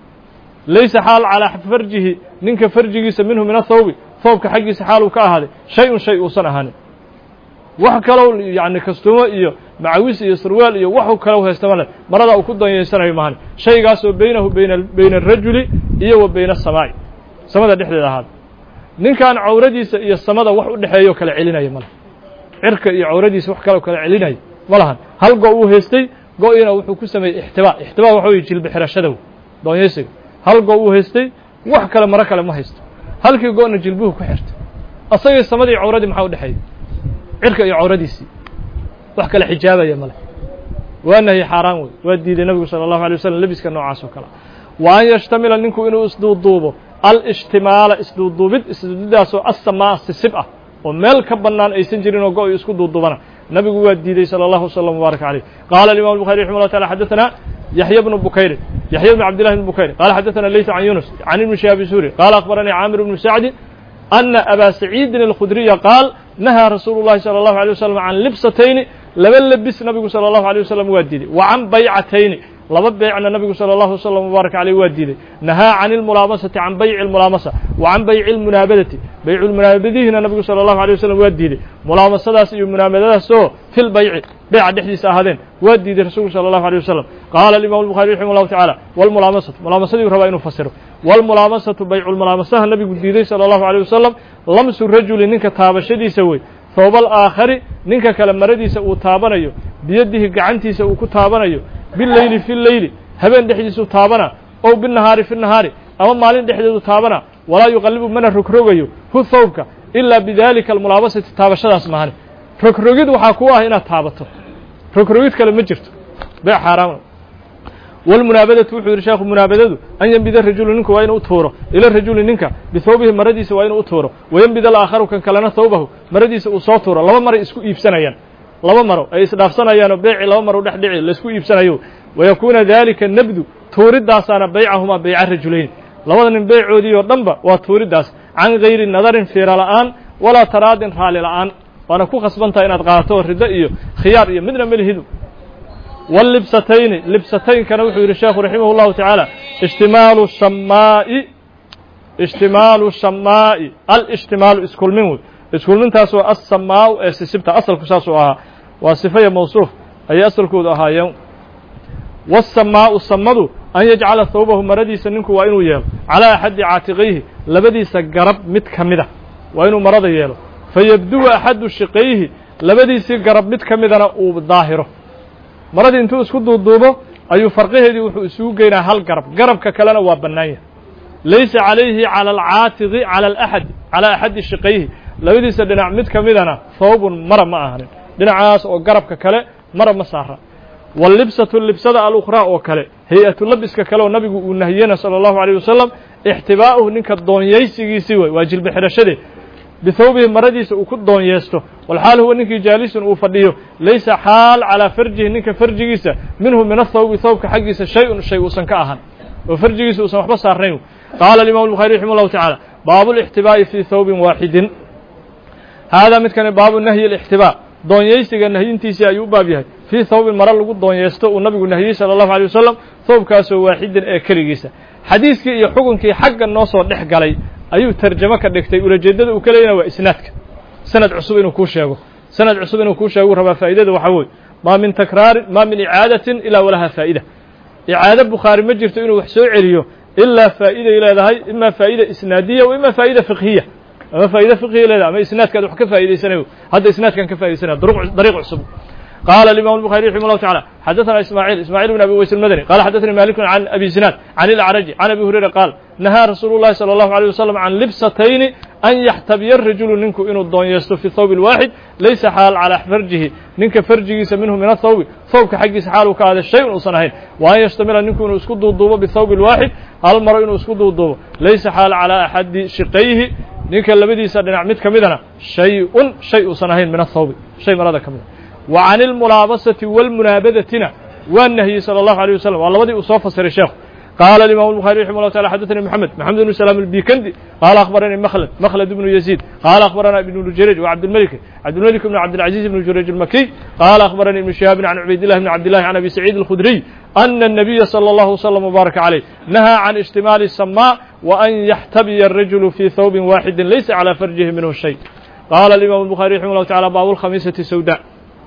laysa xaal calaa farjihi ninka farjigiisa minhu min athawbi thawbka xaggiisa xaal uu ka ahaaday shay un shay uusan ahaanin wax kalow yani kastumo iyo macawis iyo sarwaal iyo waxu kalow haysta male marada uu ku doonyeysanayo maahan shaygaasoo beynahu bayna bayna arajuli iyo wa bayna asamaa'i samada dhexdeeda ahaada ninkan cawradiisa iyo samada wax u dhexeeyo kala celinaya male cirka iyo cawradiisa wax kaloo kala celinaya ma lahan hal go uu haystay go-ina wuxuu ku sameeyey ixtibaa ixtibaa waxa weye jilbi xirashada doonyeysiga hal go uu haystay wax kale maro kale ma haysto halkii go-na jilbuhu ku xirtay asagii samadii cawradii maxaa u dhexeeya cirka iyo cawradiisii wax kale xijaabaya male waa nahyi xaaraan wey waa diiday nabigu salى الlahu alay waslm lebiska noocaas oo kale wa an yashtamila ninku inuu isduuduubo alishtimaala isduuduubid isduudidaasoo asamaa sisib ah oo meel ka bannaan aysan jirin oo go-y isku duuduubana nabigu waa diiday salى الlahu wsلم وbaarak عalيه qala الimam الbخarي رحimه الله taعالى xadثna yaحya بن bukayri yaحya بن cabd لله بن bukayr qala xadثna layث عan yunus عan iبn شhihaabi suri qala أخbaranii camir بن sacdi أna abا سacيidin الkhudriya qaal nahaa rasuulu الlahi salى الlahu عalيه waslم can libsatayni laba lebis nabigu salى الlahu عalيه waslم waa diiday wa can baycatayni laba beecna nabigu salى الlahu wsلم وbaarak عalيه waa diiday nahaa can اlmulaamasati can bayci اlmulaamasa wa can bayci اlmunaabadati baycu lmunaabadihiina nabigu salى الlahu عalيه waslم waa diiday mulaamasadaas iyo munaabadadaasoo fi lbayci beeca dhexdiisa ahaadeen waa diiday rasuulku salى الlahu عalيه waslم qaala الimam الbuخarي raximah الlahu taعalى wاlmulaamasatu mulaamasadiiu rabaa inuu fasiro wاlmulaamasatu baycu lmulaamasaha nabigu diiday salى الlahu عalيه waslم lamsu rajuli ninka taabashadiisa wey thooba alaakhari ninka kale maradiisa uu taabanayo biyadihi gacantiisa uu ku taabanayo bileyli fi leyli habeen dhexdiisuu taabana ow binahaari fi nahaari ama maalin dhexdeedu taabana walaa yuqallibu mana rogrogayo hu thawbka ilaa bidalika almulaabasati taabashadaas mahane rogrogid waxaa ku ah inaad taabato rogrogid kale ma jirto bee xaaraam wاlmunaabadatu wuxuu yidhi sheekhu munaabadadu an yenbida rajulu ninku waa inuu u tuuro ila rajuli ninka bihawbihi maradiisa waa inuu u tuuro wayenbid alaakharu kan kalena thawbahu maradiisa uu soo tuuro laba maray isku iibsanayaan laba maro ay isdhaafsanayaanoo beeci laba maro dhex dhici laisku iibsanayo wayakuuna dalika nabdu tuuridaasaana baycahumaa bayca rajulayn labada nin beycoodii oo dhanba waa tuuriddaas can gayri nadarin fiira la'aan walaa taraadin raali la'aan waana ku khasbantaha inaad qaadato riddo iyo khiyaar iyo midna melihidu wاlibsatayni libsataynkana wuxuu yidhi sheekhu raximah اllahu taعaalى ishtimaalu shamaa'i ishtimaalu shamaa'i alishtimaalu iskulmin wey iskulmintaasoo asamaau ee sisibta asalku saasuu ahaa waa sifaya mawsuuf ayay asalkoodu ahaayeen wالsamaau samadu an yajcala thawbahu maradiisa ninku waa inuu yeelo calىa axadi caatiqayhi labadiisa garab mid ka mida waa inuu marada yeelo fayabduwa axadu shiqayhi labadiisii garab mid ka midana uu daahiro maradii intuu isku duuduubo ayuu farqaheedii wuxuu isugu geynaa hal garab garabka kalena waa bannaan yahay laysa calayhi cala alcaatiqi cala alaxad calaa axadi shiqayhi labadiisa dhinac mid ka midana thawbun mara ma ahanin dhinacaas oo garabka kale mara ma saara wallibsatu libsada alukhraa oo kale hay-atu labiska kale oo nabigu uu nahiyena sala allahu alayh wasalam ixtibaa'uhu ninka doonyaysigiisii wey waa jilba xidhashadee bithawbihi maradiisa uu ku doonyeesto walxaal huwa ninkii jaalisun uu fadhiyo laysa xaal calaa farjihi ninka farjigiisa minhu min athawbi thawbka xaggiisa shay-un shay uusan ka ahan oo farjigiisa uusan waxba saarnayn qaala alimamu الbuخari raximah اllahu taعala baabu اlاxtibaa'i fii thawbin waaxidin haadaa midkani baabu nahyi اlاxtibaa doonyaysiga nahyintiisii ayuu u baab yahay fii thawbin mare lagu doonyeesto uu nabigu nahiyey salى اllahu alيه wasalam thawbkaasoo waaxidin ee keligiisa xadiiskii iyo xukunkii xagga noo soo dhex galay ayuu tarjamo ka dhigtay ulajeeddada uu ka leeyana waa isnaadka sanad cusub inuu kuu sheego sanad cusub inuu kuu sheego rabaa faa'idada waxaa weye maa min takraarin maa min icaadatin ilaa walaha faa'ida icaado bukhaari ma jirto inuu wax soo celiyo ilaa faa'iday leedahay ima faa'ida isnaadiya wa ima faa'ida fiqhiya ama faa'ida fiqhiya leedahay ama isnaadkaad wax ka faa'idaysanayo hadda isnaadkan ka faa'idaysanayo dariiq cusub قال الإمام البخاري رحمه الله تعالى حدثنا إسماعيل إسماعيل بن أبي ويس المدني قال حدثني مالك عن أبي زناد عن الأعرج عن أبي هريرة قال نهى رسول الله صلى الله عليه وسلم عن لبستين أن يحتبي الرجل ننك إنه الضون يستو في الثوب الواحد ليس حال على فرجه ننك فرجه منه من الثوب ثوبك حق حاله كهذا الشيء وصنهين وأن يشتمل ننك إنه اسكد الضوبة بالثوب الواحد المرء إنه اسكد الضوبة ليس حال على أحد شقيه ننك الذي سدنا عمد كمدنا شيء شيء صنهين من الثوب شيء مراد كمدنا وعن الملاabسة والمناabdتina waa نهyey صلى الله عليه وسلم waa labadii uu soo fasiray sheekhu قال الإمام البخاري رحمه الله تعالى حدثني محمد محمد بن سلام البيكندي قال أخبرني مخلد مخلد بن يزيد قال أخبرنا ابن جريج وعبد الملك عبد الملك بن عبد العزيز بن جريج المكي قال أخبرني ابن شهاب عن عبيد الله بن عبد الله عن أبي سعيد الخدري أن النبي صلى الله وسلم وبارك عليه نهى عن اشتمال السماء وأن يحتبي الرجل في ثوب واحد ليس على فرجه منه شيء قال الإمام البخاري رحمه الله تعالى باب الخميسة سوداء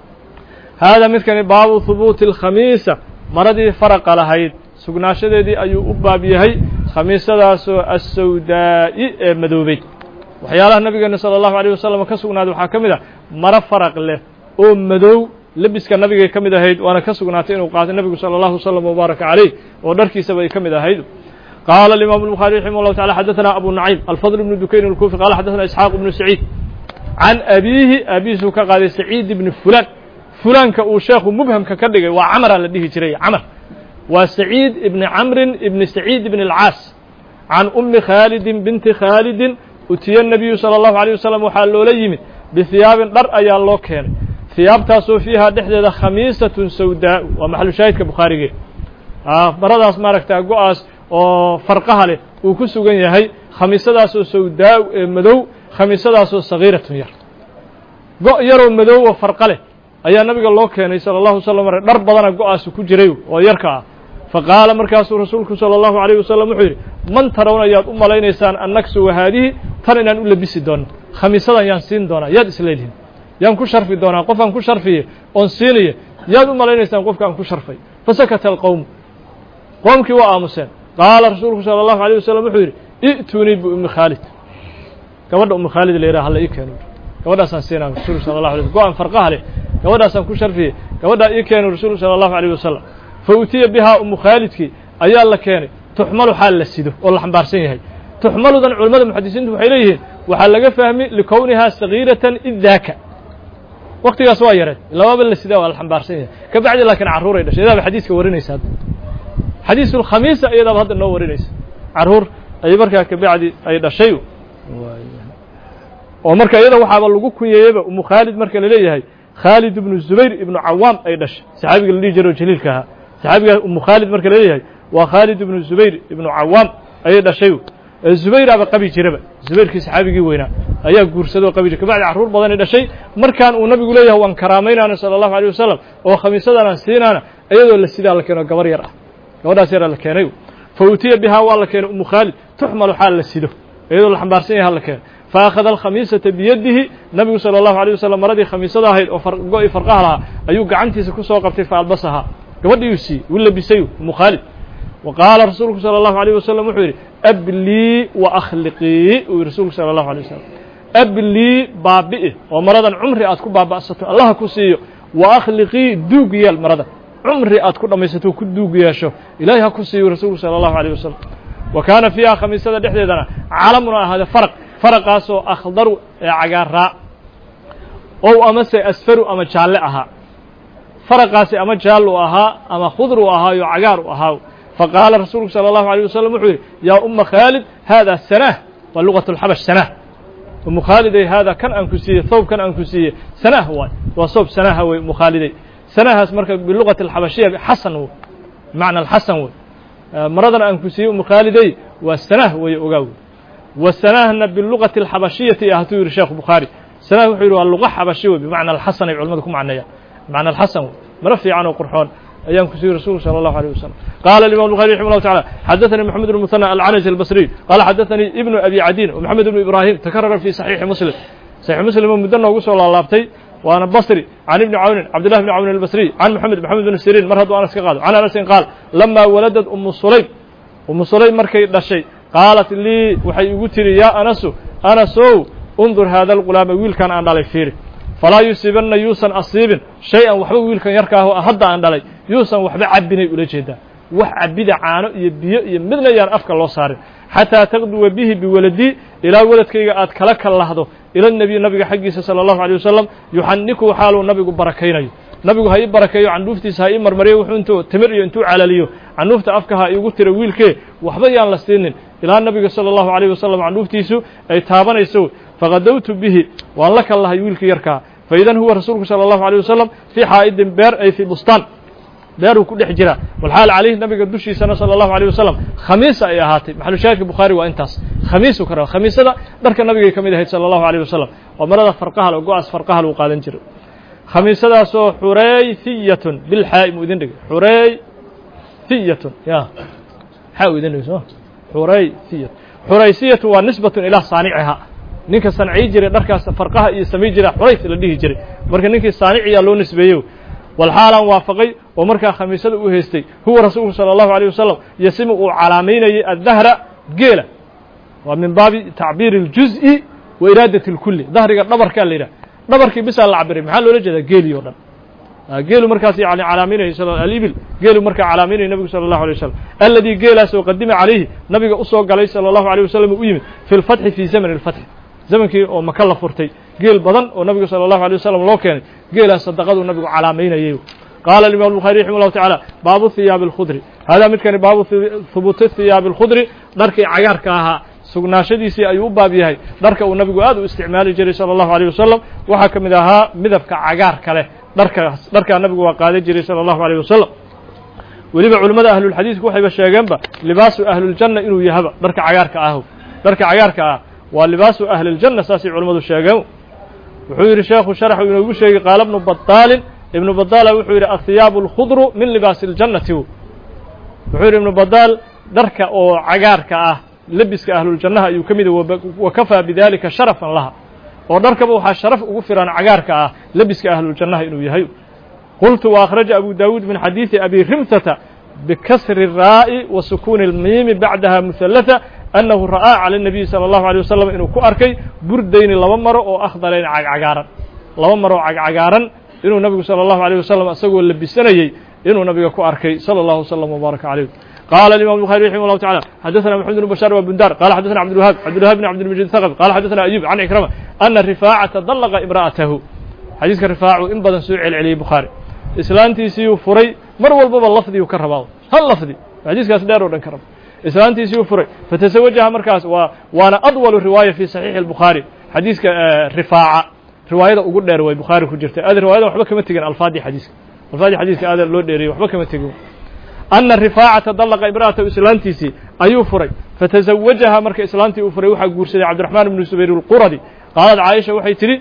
haadaa midkani baabu hubuuti alkhamiisa maradii faraqa lahayd sugnaashadeedii ayuu u baab yahay khamiisadaasoo assawdaa'i ee madoobeyd waxyaalaha nabigeena sala allahu alayh wasalam ka sugnaaday waxaa ka mid ah maro faraq leh oo madow lebiska nabigay ka mid ahayd waana ka sugnaatay inuu qaatay nebigu sala allahu wasalam wabaaraka calayh oo dharkiisaba ay ka mid ahayd qaala alimaamu الbuخaari raximah llahu tacala xadaثana abu naciim alfadl bnu dukayn اlkufi qala xadaثana isxaaq bnu saciid can abiihi aabihiisuu ka qaaday saciid ibni fulan fulaanka uu sheekhu mubhamka ka dhigay waa camraa la dhihi jiray camr waa saciid ibni camrin ibni saciid ibni alcaas can ummi khaalidin binti khaalidin utiya nabiyu sala allahu alayh wasalam waxaa loola yimid bihiyaabin dhar ayaa loo keenay hiyaabtaasoo fiihaa dhexdeeda khamiisatun sawdaau waa maxalu shaahidka bukhaarigee maradaas maaragta go-aas oo farqaha leh uu ku sugan yahay khamiisadaasoo sawdaa ee madow khamiisadaasoo sagiiratun yar go' yaroo madow oo farqa leh ayaa nabiga loo keenay salى الlahu waslm r dhar badana go-aasu ku jiray oo yarka ah faqaala markaasuu rasuulku salى الlahu عalيه wasalam wuxuu yidhi man tarawna yaad u malaynaysaan annaksu wahaadihi tan inaan u labisi doono khamiisadan yaan siin doonaa yaad isleedihin yaan ku sharfi doonaa qof aan ku sharfiye oon siinaya yaad u malaynaysaan qofka aan ku sharfay fasakata alqowm qoomkii waa aamuseen qaala rasuulku salى الlahu عalيه wasalam wuxuu yidhi i'tunii biumi khaalid gabadha umi khaalid la yidhaha hala ii keeno gabadhaasaan siinaa rasuulku sala اlahu alay go-an farqaha leh gabadhaasaan ku sharfiyey gabadhaa ii keenu rasuulku salى الlahu عalيه wasalam fa utiya bihaa umu khaalidkii ayaa la keenay tuxmalu xaal la sido oo la xambaarsan yahay tuxmaludan culimmada muxadisiintu waxay leeyihiin waxaa laga fahmi likownihaa sagiiratan id daaka waktigaas waa yareed lababa la sidaa waa la xambaarsan yahay ka bacdi laakiin carruuray dhashay iyadaaba xadiiska warinaysa hadda xadiisu lkhamiisa iyadaaba hadda noo warinaysa carruur ay markaa ka bacdi ay dhashay oo marka iyada waxaaba lagu kunyeeyeyba umu khaalid marka laleeyahay khaalid ibnu zubayr ibnu cawaam ay dhashay saxaabiga la dhihi jiro jaliilka ahaa saxaabiga umu khaalid marka laleeyahay waa khaalid ibnu zubayr ibnu cawaam ayay dhashay zubayraaba qabi jiraba zubayrkii saxaabigii weynaa ayaa guursadoo qabi jira kabacdi carruur badanay dhashay markaan uu nabigu leeyahay waan karaamaynaana sala allahu alيyh wasalam oo khamiisadanaan siinaana iyadoo la sidaa la keeno gabar yar ah gabadhaas yaraa la keenay fa utiya bihaa waa la keenay umu khaalid tuxmalu xaal la sido iyadoo la xambaarsan yahay la keeno faakhada alkhamiisata biyadihi nabigu salى allahu alيyh wasalam maradii khamiisada ahayd oo go-i farqaha lahaa ayuu gacantiisa ku soo qabtay faalbasahaa gabadhiiuu siiyey uu labisay umu khaalid wa qaala rasuulku salى allahu alيyh wasalam wuxuu yidhi ablii wa akhliqii uu yihi rasuulku salى allahu alيy wasalam ablii baabi'i oo maradan cumri aad ku baaba'sato allaha ku siiyo wa akhliqii duug yeel maradan cumri aad ku dhammaysato ku duug yeesho ilaahay ha ku siiyo rasuulku salى allahu alيyh wasalam wa kaana fiiha khamiisada dhexdeedana calamuna ahaade faraq faraqaasoo akhdaru ee cagaaraa ow amase asfaru ama jaalle ahaa faraqaasi ama jaallu ahaa ama khudru ahaayo cagaar u ahaa faqaala rasuulku salى الlahu عalيه wasalam wuxuu yidhi yaa uma khaalid hada sanah waa lugaة اlxabash sanah umu khaaliday haada kan aan ku siiyey thawb kan aan ku siiyey sanah waay waa soob sanaha wey umu khaaliday sanahaas marka bilugaةi اlxabashiya xasan w bimacna alxasan wey maradan aan ku siiyey umu khaaliday waa sanah wey ogaa wey wa sanahna bilugaةi اlxabashiyati ah hatuu yidhi sheekh bukhaari sanah wuxuu yidhi waa luqa xabashi wey bimacna alxasan ay culamadu ku macneeyaan bimacna alxasan wey maro fiican oo qurxoon ayaan ku siiyey rasulku salى الlahu عalيه wasalam qala الimam الbuخarي رحimه الله taعالى xadaثnي محamed بن مثنى العنج البصري qala xadaثnي iبن أbي cadيn ومحamed بن إbrahim تkarara في صحيiحi msلم صحيح msلم oo muddo noogu soo laalaabtay waana bصri عن iبni cawnin cabdالlah بن cawnin الbصري عن محamed محamed بن sirin mar hadduu anas ka qaado عن anasin qaal lama waladad umu sulaym umu sulaym markay dhashay qaalat lii waxay igu tiri yaa anasu anasow undur haada الغulaama wiilkan aan dhalay fiiri falaa yusiibanna yuusan asiibin shay-an waxba wiilkan yarkaaho hadda aan dhalay yuusan waxba cabbinay ula jeedaa wax cabbida caano iyo biyo iyo midna yaan afka loo saarin xataa taqduwa bihi biwaladii ilaa weladkayga aad kala kallahdo ila nebiy nabiga xaggiisa sala allahu alay wasalam yuxanikuhu xaaluu nabigu barakaynayo nabigu ha ii barakeeyo candhuuftiisa ha ii marmariyo wuxuu intuu timir iyo intuu calaliyo candhuufta afka ha iigu tira wiilkee waxba yaan la siinin ilaa nabiga sala allahu alayh wasalam candhuuftiisu ay taabanayso faqadowtu bihi waan la kallahay wiilkii yarkaa faidan huwa rasuulku salى الlahu عalيه wasalam fii xaa'idin beer ay fii bustaan beeruu ku dhex jiraa walxaal calayhi nabiga dushiisana salى الlahu عalيه wasalam khamiisa ay ahaatay maxalushaahidka bukhaari waa intaas khamiisuu ka raba khamiisada dharka nabigay ka mid ahayd salى الlahu عalيه wasalam waa marada farqahal oo go-aas farqahal uu qaadan jiray khamiisadaasoo xurayfiyatun bilxaa'i mu idin dhigay xurayfiyatun ya xaa u idin dhigay soo xurayfiyat xuraysiyatu waa nisbatun ilaa saaniciha ninka sancii jiray dharkaas farqaha iyo samay jira xurays la dhihi jiray marka ninkii saaniciyaa loo nisbeeyo walxaalan waafaqay oo markaa khamiisada u haystay huwa rasuulku salى الlahu عalيه wasalam yasimu uu calaamaynayay addahra geela waa min baabi tacbiiri اljuz'i wa iraadati اlkuli dahriga dhabarkaa la yidhah dhabarkii bisaa la cabiray maxaa loola jeedaa geelii o dhan geelu markaas yani calaaminayay alibil geelu markaa calaaminayay nabigu salى الlahu alيه wasalam aladii geelaas oo qadima calayhi nabiga usoo galay salى الlahu عalيه wasalam u yimid fi اlfatxi fi zamn اlfatxi zamankii oo maka la furtay geel badan oo nabigu salى الlahu عalيه wasalam loo keenay geelaas sadaqaduu nabigu calaamaynayay qaala imam الbuخarي raximah الlahu taعalى baabu hiyaabi اlkhudri hada midkani baabu hubuuti hiyaabi اlkhudri dharkii cagaarka ahaa sugnaashadiisii ayuu u baab yahay dharka uu nabigu aad u isticmaali jiray salى الlahu عalيه wasalam waxaa ka mid ahaa midabka cagaarka leh dharkaas dharkaa nabigu waa qaadan jiray salى الlahu عalيه wasalam weliba culimmada ahlulxadiidku waxayba sheegeenba libaasu ahluاljanna inuu yahaba dharka cagaarka ahu dharka cagaarka ah waa libaasu ahli اljanna saasay culimmadu sheegeen wuxuu yidhi sheekhu sharaxu inoogu sheegay qaala bnu badaalin ibnu badaala wuxuu yidhi athiyaabu اlkhudru min libaasi اljannati wuxuu yidhi ibnu badaal dharka oo cagaarka ah lebiska ahluljannaha ayuu ka mida wa kafaa bidalika sharafan laha oo dharkaba waxaa sharaf ugu firan cagaarka ah lebiska ahluljannaha inuu yahay qultu وأkhraجa abu dawuud min xadiiثi abi rimsata bikasri الraa'i wa sukuuni اlmiimi bacdaha muhalatثa annahu ra'aa calى الnabiyi salى الlahu عalيه wasalam inuu ku arkay burdayni laba maro oo akhdarayn cagcagaaran laba maro oo cagcagaaran inuu nabigu salى الlahu عalيه wasalam isagoo labisanayey inuu nabiga ku arkay salى الlahu وsلم وbaaraka عalيh قال الإمام البخاري رحمه الله تعالى حدثنا محمد بن بشار وبندار قال حدثنا عبد الوهاب عبد الوهاب بن عبد المجيد الثقفي قال حدثنا أيوب عن عكرمة أن رفاعة طلق امرأته xadiiska rifaacu in badan soo celceliyey bukhaari islaantiisiiyuu furay mar walbaba lafdiyu ka rabaa hal lafdi xadiiskaas dheer oo dhan ka raba islaantiisiiyuu furay fatasawajaha markaas waa waana adwalu riwaaya fi saxiixi الbukhaari xadiiska rifaaca riwaayada ugu dheer way bukhaari ku jirta aad riwaayadan waxba kama tegin alfaadii xadiiska alfaadii xadiiska aada loo dheeriyey waxba kama tegin ana rifaacata dallaqa imra'atahu islaantiisii ayuu furay fatasawajaha marka islaantii uu furay waxaa guursaday cabdiraxmaan ibnu subayr اlquradi qaalad caaisha waxay tidhi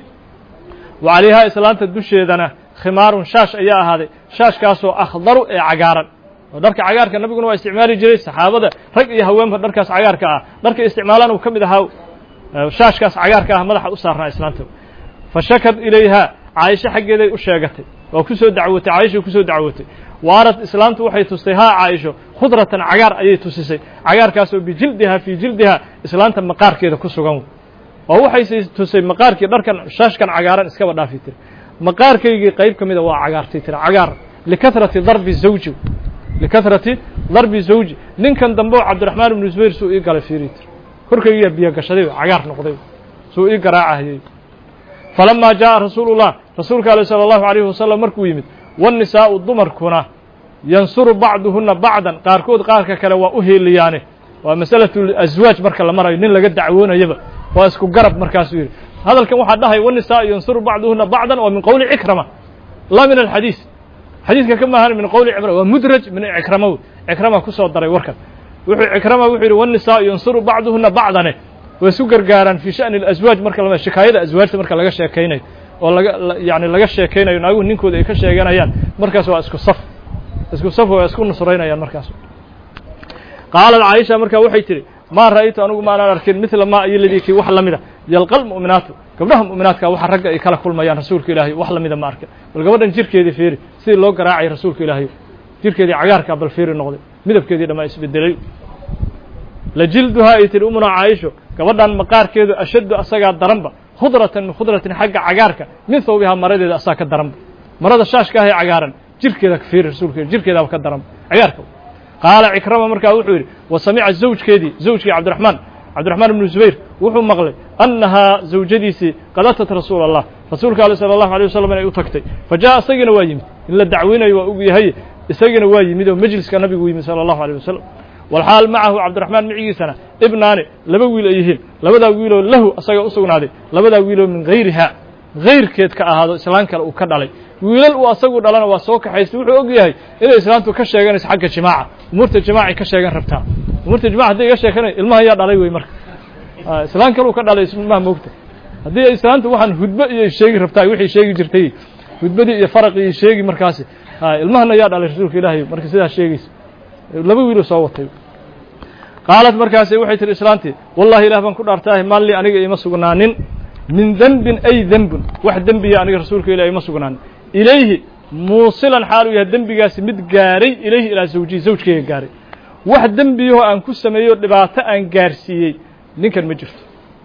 wa calayhaa islaanta dusheedana khimaarun shaash ayaa ahaaday shaashkaasoo akhdaru ee cagaaran oo dharka cagaarka nabiguna waa isticmaali jiray saxaabada rag iyo haweenba dharkaas cagaarka ah dharka isticmaalaan uu ka mid ahaa shaashkaas cagaarka ah madaxa u saarnaa islaanta fa shakad ilayhaa caaisho xaggeeday u sheegatay waa ku soo dacwotay caaishay ku soo dacwotay waarad islaamtu waxay tustay haa caaisho khudratan cagaar ayay tusisay cagaarkaasoo bijildiha fii jildiha islaanta maqaarkeeda ku sugan oo waxay tusay maqaarkii dharkan shaashkan cagaaran iskaba dhaafi tiri maqaarkaygii qayb ka mida waa cagaartay tiri cagaar likahrati darbi zawji likahrati darbi zawji ninkan dambe oo cabdiraxmaan ibnu zubayr suu ii galay fiiri tir korkaygiyaa biyo gashaday cagaar noqday suu ii garaacahayey falamaa jaaءa rasuulu الlah rasuulka aleh salى الlahu عalيhi wasalam markuu yimid wالnisaa'u dumarkuna yansuru bacduhuna bacdan qaarkood qaarka kale waa u heeliyaane waa masalaة aswaaj marka la marayo nin laga dacwoonayaba waa isku garab markaasuu yidhi hadalkan waxaa dhahay wالnisaءu yansuru bacduhuna bacdan waa min qowli cikrama laa min alxadiis xadiiska ka maahan min qowli cikrama waa mudraj min cikrama cikrama kusoo daray warkan wuxuu cikrama wuxuu yidhi wالnisaءu yansuru bacduhuna bacdane way isu gargaaraan fii sha'ni alaswaaj marka la shikaayada aswaajta marka laga sheekaynayo oo laga yani laga sheekaynayo naaguhu ninkooda ay ka sheeganayaan markaas waa isku saf isku saf waa isku nusraynayaan markaas qaalat caaisha markaa waxay tidhi maa ra'aytu anugu maanaan arkin midla maa iyo ladii kii wax la mida yalqal mu'minaatu gabdhaha mu'minaadka waxa ragga ay kala kulmayaan rasuulka ilaahay wax lamida ma arkin bal gabadhan jirkeedii fiiri sidii loo garaacay rasuulka ilaahay jirkeedii cagaarkaa bal fiiri noqday midabkeedii dhammaa isbedelay lajilduhaa ay tihi umuna caaisho gabadhan maqaarkeedu ashaddu asagaa daranba khudratan min khudratin xagga cagaarka min thawbihaa maradeeda asaa ka daranba marada shaashka ahee cagaaran jirkeeda ka fiiri rasuulka jirkeedaaba ka daranba cagaarka qaala cikrama markaa wuxuu yidhi wa samica zawjkeedii zawjkii cabdiraxmaan cabdiraxmaan ibnu zubayr wuxuu maqlay annahaa zawjadiisii qad atat rasuula allah rasuulka ale sala allahu alay wasalam inay u tagtay fa jaa isagina waa yimid in la dacweynayo waa og yahay isagina waa yimid oo majliska nabigu yimid sala allahu alيh wasalam walxaal macahu cabdiraxmaan micigiisana ibnaani laba wiil ay yihiin labadaa wiiloo lahu asaga u sugnaaday labadaa wiiloo min hayriha hayrkeed ka ahaado islaan kale uu ka dhalay wiilal uu asagu dhalana waa soo kaxaystay wuxuu og yahay inay islaantu ka sheeganayso xagga jimaaca umuurta jimaacay ka sheegan rabtaa umuurta jimaca hadday iga sheekanayo ilmaha yaa dhalay wey marka islaan kale uu ka dhalay ilmaha moogta haddii islaantu waxaan hudbo iyo sheegi rabtaa wixii sheegi jirtay hudbadii iyo faraqii iyo sheegi markaasi ilmahana yaa dhalay rasuulka ilaahay marka sidaas sheegaysa laba wiiluu soo watay qaalat markaasi waxay tihi islaantii wallahi ilah baan ku dhaartaahay maalli aniga ima sugnaanin min denbin ay denbun wax dembiya aniga rasuulka ilahi ima sugnaanin ilayhi muusilan xaaluu yahay dembigaasi mid gaaray ilayhi ilaa zawjihi zawjkeyga gaaray wax dembiyahoo aan ku sameeyo dhibaato aan gaarsiiyey ninkan ma jirto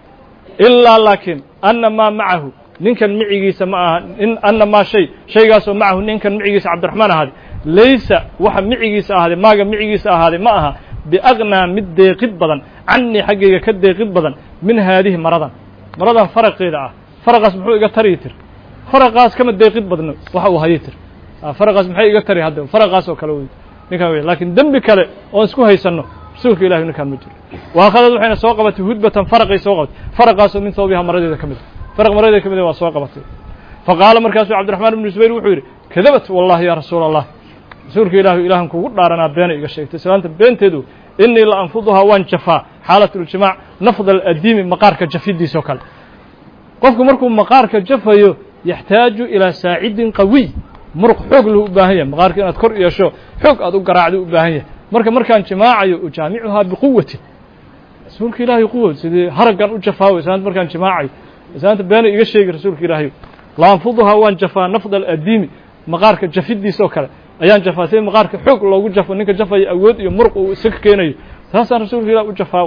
ilaa laakiin anna maa macahu ninkan micigiisa ma aha anna maa shay shaygaasoo macahu ninkan micigiisa cabdiraxmaan ahaaday laysa waxa micigiisa ahaaday maaga micigiisa ahaaday ma aha biaqnaa mid deeqid badan cannii xaggayga ka deeqid badan min haadihi maradan maradan faraqeeda ah faraqaas muxuu iga tari tir faraqaas kama deeqid badno waxa uu hayi tir faraqaas maxay iga tari hadda faraqaas oo kale wey ninkan wey laakiin dembi kale oon isku haysanno rasuulka ilahi ninkaan ma jiro waakhadad waxayna soo qabatay hudbatan faraqay soo qabatay faraqaasoo min thawbiha maradeeda ka mid faraq maradeeda ka mid waa soo qabatay faqaala markaasuu cabdiraxmaan ibnu zubayr wuxuu yidhi kadabat wallahi ya rasuula allah rasuulka ilaahu ilaahan kugu dhaaranaa beena iga sheegtay islaanta beenteedu inii la anfuduhaa waan jafaa xaalat uljimaac nafd aladiimi maqaarka jafidiisoo kale qofku markuu maqaarka jafayo yaxtaaju ilaa saacidin qawiy muruq xoog lahu u baahan yahay maqaarka inaad kor yeesho xoog aad u garaacdo u baahan yahay marka markaan jimaacayo ujaamicuhaa biquwatin rasuulka ilaahay quwa sidii haraggan u jafaawo islaanta markaan jimaacayo islaanta beena iga sheegi rasuulka ilaahay la anfuduhaa waan jafaa nafd aladiimi maqaarka jafidiisoo kale ayaan jafaa sida maqaarka xoog loogu jafo ninka jafaya awood iyo muruq uu isaga keenayo taasaan rasuulka ilah u jafaa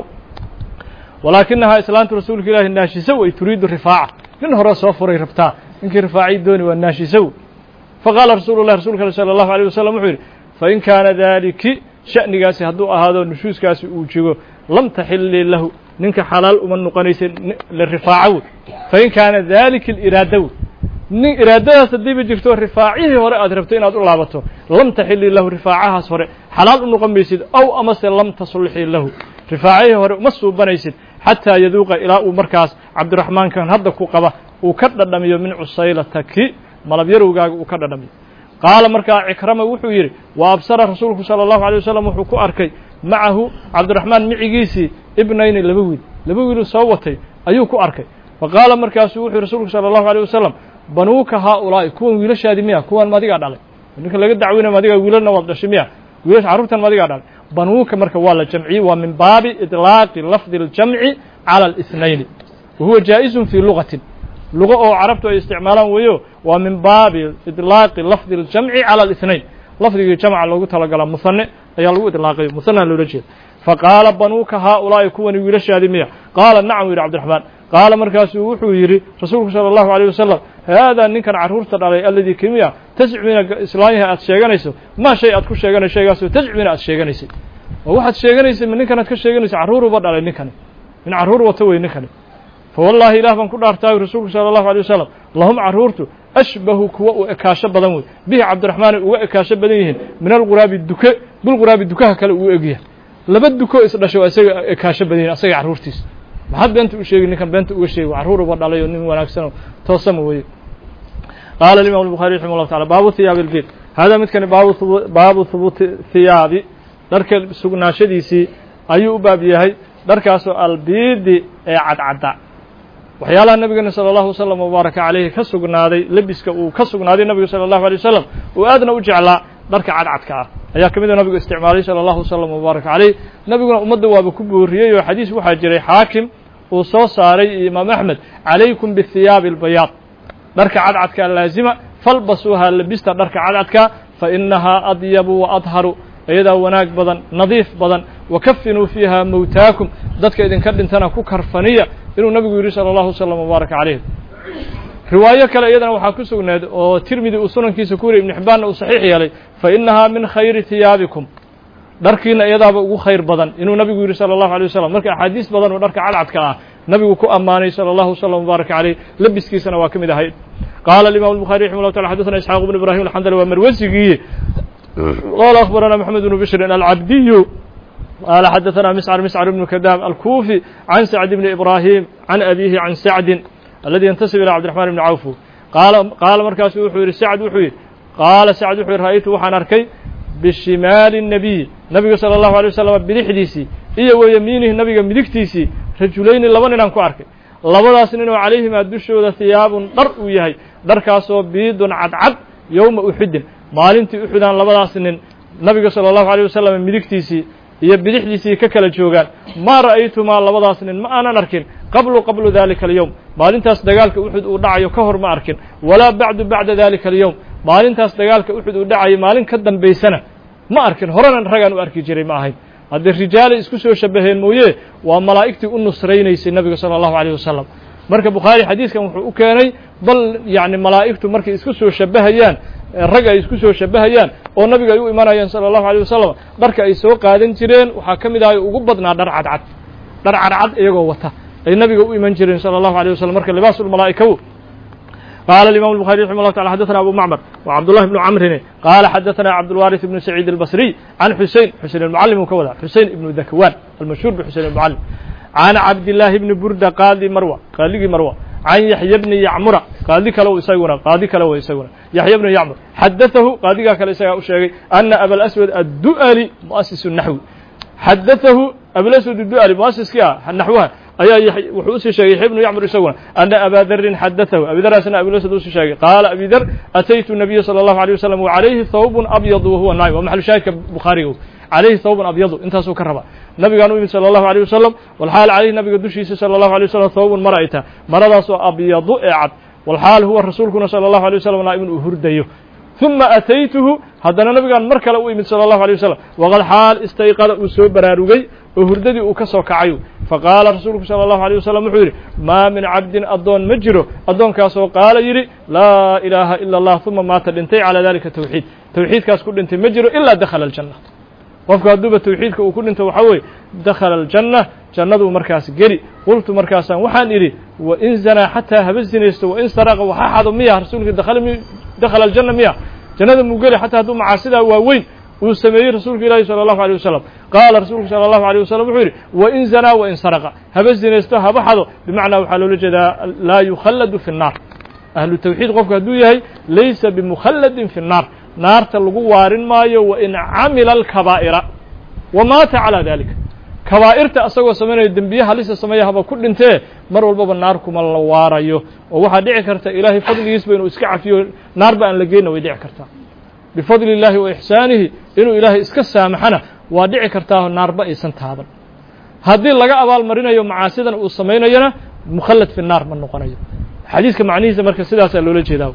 walaakinahaa islaantu rasuulka ilaahi naashisow ay turiidu rifaaca nin hore soo furay rabtaa ninkii rifaacii dooni waa naashisow faqaala rasuulu lah rasulka al sala allahu alيh wasalam wuxuu yidhi fain kaana daaliki sha'nigaasi hadduu ahaado nushuuskaasi uu jigo lam taxilii lahu ninka xalaal uma noqonaysa lirifaaca wey fain kaana dalika iraada wey nin iraadadaas haddiiba jirto rifaacihii hore aad rabto inaad u laabato lam taxilii lahu rifaacahaas hore xalaal u noqon maysid ow amase lam tasulxii lahu rifaacihii hore uma suubanaysid xataa yaduuqa ilaa uu markaas cabdiraxmaankan hadda ku qaba uu ka dhadhamiyo min cusaylataki malab yarowgaaga uu ka dhadhamiyo qaala markaa cikrama wuxuu yidhi wa absara rasuulku sala allahu alay wasalam wuxuu ku arkay macahu cabdiraxmaan micigiisii ibnayni laba wiil laba wiiluu soo watay ayuu ku arkay fa qaala markaasuu wuxuu rasuulku sala allahu alيh wasalam banuuka haaulaa'i kuwan wiilashaadi miya kuwan madigaa dhalay ninka laga dacwinay madigaa wiilalna waad dhashay miya wiilasha carruurtan madigaa dhalay banuuka marka waa la jamciyey waa min baabi iطlaaqi lafdi اljamci calى الاثنayni wa huwa jaa'izu fii lugatin lugo oo carabtu ay isticmaalaan weeyo waa min baabi iطlaaqi lafdi اljamci calى الاثnayn lafdigii jamca loogu talagala musane ayaa lagu iطlaaqay musanaa loola jeeda faqaala banuuka haaulaa'i kuwani wiilashaadi miya qaala nacam yidhi cabdiraxmaan qaala markaasuu wuxuu yidhi rasuulku salى اllahu عalيه wasalam haadaa ninkan carruurta dhalay aladii kimiya tascimiina islaamyaha aad sheeganayso maa shay aad ku sheeganayso shaygaasoo tascimiina aad sheeganaysay oo waxaad sheeganaysay ma ninkan aad ka sheeganaysa carruuruba dhalay ninkani min carruur wata wey ninkani fa wallaahi ilaah baan ku dhaartaayo rasuulku sala allahu alay wasalam lahum carruurtu ashbahu kuwa u ekaasho badan wey bihi cabdiraxmaanay uga ekaasho badan yihiin min alquraabi duke bilquraabi dukaha kale uu egyahay laba duko isdhasho waa isaga ekaasho badan yihin asaga carruurtiisa maxaad beenta u sheegi ninkan beenta uga sheegi carruur uba dhalay oo nin wanaagsanoo toosama weye qaala alimam الbuخarي raximah اllahu taala baabu hiyaabi اlbid hada midkani baabu hubuuti hiyaabi dharka sugnaashadiisii ayuu u baab yahay dharkaasoo albiidi ee cadcadda waxyaalaha nabigeena salى اllahu waslm wbaaraka calayhi ka sugnaaday lebiska uu ka sugnaaday nabigu salى اllahu alيه wasalam uu aadna u jeclaa dharka cadcadka ah ayaa ka mida nabigu isticmaalay salى اllahu waslm wbaaraka calayh nabiguna ummadda waaba ku booriyey oo xadiis waxaa jiray xaakim uu soo saaray iyo imaam axmed calaykum bihiyaabi اlbayaad dharka cadcadka laazima falbasuuhaa labista dharka cadcadka fa inahaa adyabu wa adharu iyadaa wanaag badan nadiif badan wakafinuu fiiha mowtaakum dadka idinka dhintana ku karfaniya inuu nabigu yidhi salى اllahu wslam wbaaraka calayh riwaayo kale iyadana waxaa ku sugnayd oo tirmidi uu sunankiisa ku wariy ibnu xibbaanna uu saxiix yeelay fa inahaa min khayri hiyaabikum dharkiina iyadaaba ugu khayr badan inuu nabigu yidhi salى اllahu alيه wasalam marka axaadiis badan oo dharka cadcadka ah nabigu ku ammaanay salى اllahu wslam wbaaraka calayh labiskiisana waa ka mid ahayd qaala imam الbuخarي raximah llah taala xadثna isxaaq bn ibrahim alxandali waa marwasigiiye qala akhbarana mxamed bnu bishrin alcabdiyu qala xadaثna miscr miscr bnu kadaam alkufi can sacd bni ibrahim can abihi can sacdin aladi yantasib ilى cabdiرaحman bni cawf qaala markaasu wuxuu yidhi sacd wuxuu yidhi qaala sacd wuxuu yidhi ra'aytu waxaan arkay bishimaali الnabiy nabiga salى اllahu alيه wasalam bidixdiisii iyo wa yamiinihi nabiga midigtiisii rajulayni laba ninaan ku arkay labadaas nin oo calayhimaa dushooda hiyaabun dhar uu yahay dharkaasoo biidun cadcad yowma uxudin maalintii uxudaan labadaas nin nabiga salى اllahu alيه wasalam midigtiisii iyo bidixdiisii ka kala joogaan maa ra'aytumaa labadaas nin ma aanan arkin qablu qablu dalika alyowm maalintaas dagaalka uxud uu dhacayo ka hor ma arkin walaa bacdu bacda dalika alyowm maalintaas dagaalka uxud uu dhacayo maalin ka dambaysana ma arkin horena ragaan u arki jiray ma ahayn haddii rijaalay isku soo shabaheen mooye waa malaa'igtii u nusraynaysay nabiga salى اllahu alيه wasalam marka bukhaari xadiiskan wuxuu u keenay bal yacni malaa'igtu markay isku soo shabahayaan rag ay isku soo shabahayaan oo nabiga ay u imanayeen salى اllahu alيه wasalam dharka ay soo qaadan jireen waxaa ka mid ahay ugu badnaa dhar cadcad dhar cadcad iyagoo wata ay nabiga u iman jireen salى اllahu alيه wasalam marka libaas ulmalaa'ikaw قال الإمام البخاري رحمه الله تعالى حدثنا أبو معمر وعبد الله بن عمرو قال حدثنا عبد الوارث بن سعيد البصري عن حسين حسين المعلم وكولا حسين بن ذكوان المشهور بحسين المعلم عن عبد الله بن بردة قاضي مروة قاضي مروة عن يحيى بن يعمر قاضي كلو يسونا قاضي كلو يسونا يحيى بن يعمر حدثه قاضي كلو يسونا أن أبا الأسود الدؤلي مؤسس النحو حدثه أبا الأسود الدؤلي مؤسس كيا نحوها ayaa wuxuu usii sheegay yaxya bnu yacmur isaguna ana abaa darin xadatahu abidaraasna abilasad usii sheegay qaala abi dar ataytu nabiya salى اllahu alيه wasalam wacalayhi thawbun abyadu wahuwa naim waa maxalu shaahidka bukhaariga calayhi thawbun abyadu intaasuu ka raba nabigaan u yimid salى اllahu alيه wasalam walxaal calayhi nabiga dushiisa salى اllahu alيه wasalam thawbun mara ay taha maradaasoo abyadu ee cad walxaal huwa rasuulkuna salى اllahu alيه wasalam naa'imun uu hurdayo ثuma ataytuhu haddana nabigaan mar kale u imid salى اllahu alيه wasalam waqad xaal istayqada uu soo baraarugay oo hurdadii uu ka soo kacayo faqaala rasuulku salى اllahu alيه wasalam wuxuu yidhi maa min cabdin addoon ma jiro addoonkaasoo qaala yidhi laa ilaaha ila اllah uma maata dhintay calى dalika tawxiid tawxiidkaas ku dhintay ma jiro ilaa dakhala aljanna qofku hadduuba tawxiidka uu ku dhinto waxaa weeye dakhala aljanna jannaduu markaas geli qultu markaasaan waxaan idhi wain zanaa xataa haba zinaysto wain saraqa waxa xado miya rasuulka dakhala aljanna miya jannada muu geli xataa hadduu macaasidaa waaweyn uu sameeyey rasuulka ilaahi salى اllahu alيه wasalam qaala rasuulku salى اllahu alيه wasalam wuxuu yidhi wain zanaa wain saraqa haba zinaysto haba xado bimacnaa waxaa loola jeedaa laa yukhalladu fi الnaar ahlu tawxiid qofku hadduu yahay laysa bimukhalladin fi الnaar naarta lagu waarin maayo wain camila alkabaa'ira wa maata calى dalika kabaa'irta asagoo samaynaya dembiye halisa sameeya haba ku dhintee mar walbaba naar kuma la waarayo oo waxaa dhici karta ilaahay fadligiisba inuu iska cafiyo naarba aan la geyna way dhici kartaa bifadli اllahi wa ixsaanihi inuu ilaahay iska saamaxana waa dhici kartaa naarba aysan taaban haddii laga abaal marinayo macaasidan uu samaynayona mukhallad fi naar ma noqonayo xadiiska macnihiisa marka sidaasaa loola jeedaa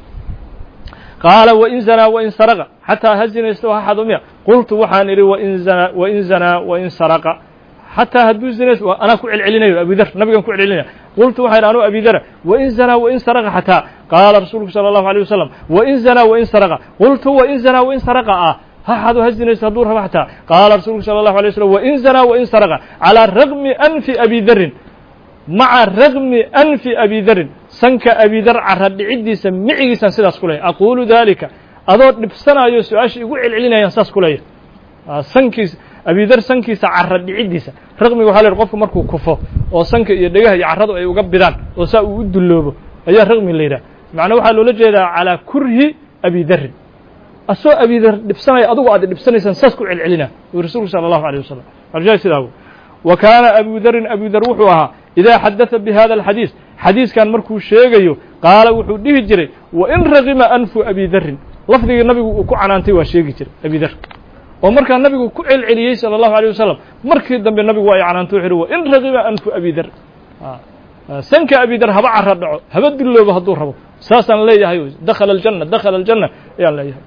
qaala wain zanaa wain saraqa xataa ha zinaysto ha xado miya qultu waxaan idhi wain zanaa wain zanaa wain saraqa xataa hadduu zinaysto anaa ku celcelinayo abidar nabigan ku celcelinaya qultu waxaa yidhi anuu abidara wain zanaa wain saraqa xataa qaala rasuulku sala allahu alيyه wasalam wain zanaa wain saraqa qultu wain zanaa wain saraqa ah ha xado ha zinaysto hadduu rabo xataa qaala rasuulku sala allahu alay waslm wain zanaa wain saraqa calىa ragmi anfi abi darin maca ragmi anfi abi darin sanka abidar cara dhiciddiisa micigiisaan sidaas ku leeyahy aquulu dalika adoo dhibsanayo su-aasha igu celcelinayaan saas ku leeyahay sankiisa abidar sankiisa cara dhiciddiisa raqmiga waxa la yidhi qofku markuu kufo oo sanka iyo dhegaha iyo carradu ay uga bidaan oo saa uu u dulloobo ayaa raqmi la yidhaha macnaa waxaa loola jeedaa calaa kurhi abidarin asoo abidar dhibsanaya adugu aad dhibsanaysaan saas ku celcelina uu rasuulku sala allahu alيyه wasalam arjaa sidaa wa kaana abu darin abu dar wuxuu ahaa idaa xadada bi hada alxadiis xadiiskan markuu sheegayo qaala wuxuu dhihi jiray wain ragima anfu abi darin lafdigii nabigu uu ku canaantay waa sheegi jiray abi dar oo markaa nabigu ku celceliyey salى الlahu عalيه wasalam markii dambe nabigu waa canaantay wuxu uhi wain ragima anfu abi dar sanka abi dar haba cara dhaco haba dulloobo hadduu rabo saasaan leeyahay dakhala aljanna dakhala aljanna ayaan leeyahay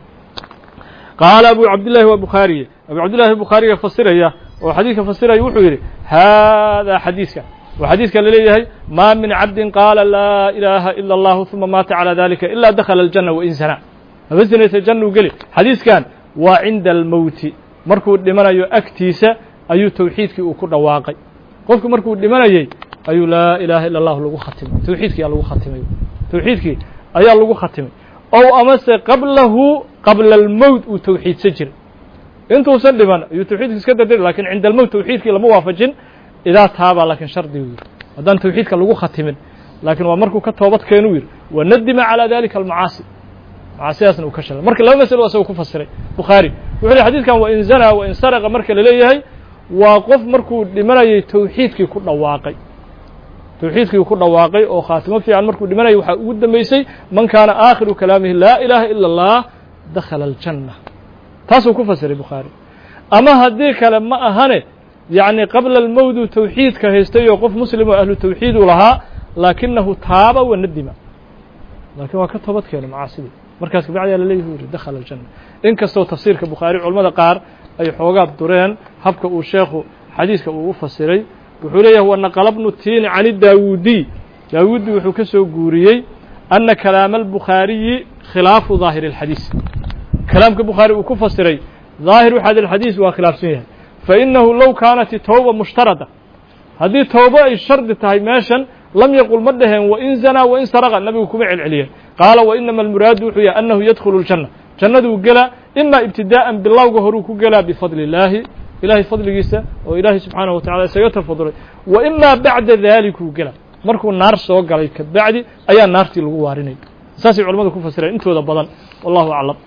qaala abu cabdillahi waa bukhaariye abu cabdillahi bukhaariga fasiraya oo xadiidka fasiraya wuxuu yidhi haadaa xadiiska waa xadiiska laleeyahay maa min cabdin qaala laa ilaaha ila allahu uma maata calaa dalika ilaa dakhala aljanna wain sana haba sinaysa jannuu geli xadiiskan waa cinda almowti markuu dhimanayo agtiisa ayuu tawxiidkii uu ku dhawaaqay qofku markuu dhimanayey ayuu laa ilaaha ila allahu lagu khatimay tawxiidkii ayaa lagu khatimay tawxiidkii ayaa lagu khatimay ow amase qablahu qabla almowt uu tawxiidsan jiray intuusan dhiman ayuu tawxiidki iska dardari lakin cinda almowt tawxiidkii lama waafajin idaa taabaa laakiin shardigu yidhi haddaan tawxiidka lagu khatimin laakiin waa markuu ka toobad keenu yidhi wanadima calaa dalika almacaasi macaasidaasna uu ka shalay marka laba masalo asagoo ku fasiray bukhaari wuxuu yihi xadidkan wain zanaa wain saraqa marka laleeyahay waa qof markuu dhimanayay tawxiidkii ku dhawaaqay tawxiidkii ku dhawaaqay oo khaatimo fiican markuu dhimanayay waxaa ugu dambeysay man kaana aakhiru kalaamihi laa ilaaha ila اllah dakhala aljanna taasuu ku fasiray bukhaari ama haddii kale ma ahane yacni qabla almowdu tawxiidka haystay oo qof muslim oo ahlu tawxiid uu lahaa laakinahu taaba wa nadima laakiin waa ka toobad keena macaasidii markaas kabacdiyaa laleeyahi u yihi dakhala aljanna in kastoo tafsiirka bukhaari culamada qaar ay xoogaa dureen habka uu sheekhu xadiiska uu u fasiray wuxuu leeyahay wanaqala bnu tiini can daawuudiy daawuudi wuxuu ka soo guuriyey ana kalaama albukhaariyi khilaafu daahiri اlxadiis kalaamka bukhaari uu ku fasiray daahiru xadi xadiis waa khilaafsan yahay fainahu low kaanat towba mushtarada haddii towbo ay shardi tahay meeshan lam yaqul ma dhaheen wain zanaa wain saraqa nabigu kuma celceliyeen qaala wainama almuraadu wuxuu yahay annahu yadkhulu اljanna jannaduu gelaa ima ibtidaa'an bilowga horuu ku gelaa bifadli illaahi ilahay fadligiisa oo ilaahay subxaanaه wa tacala isaga tafadulay wa ima bacda dalikuu gela markuu naar soo galay kabacdi ayaa naartii lagu waarinay saasay culamadu ku fasireen intooda badan wallahu aclam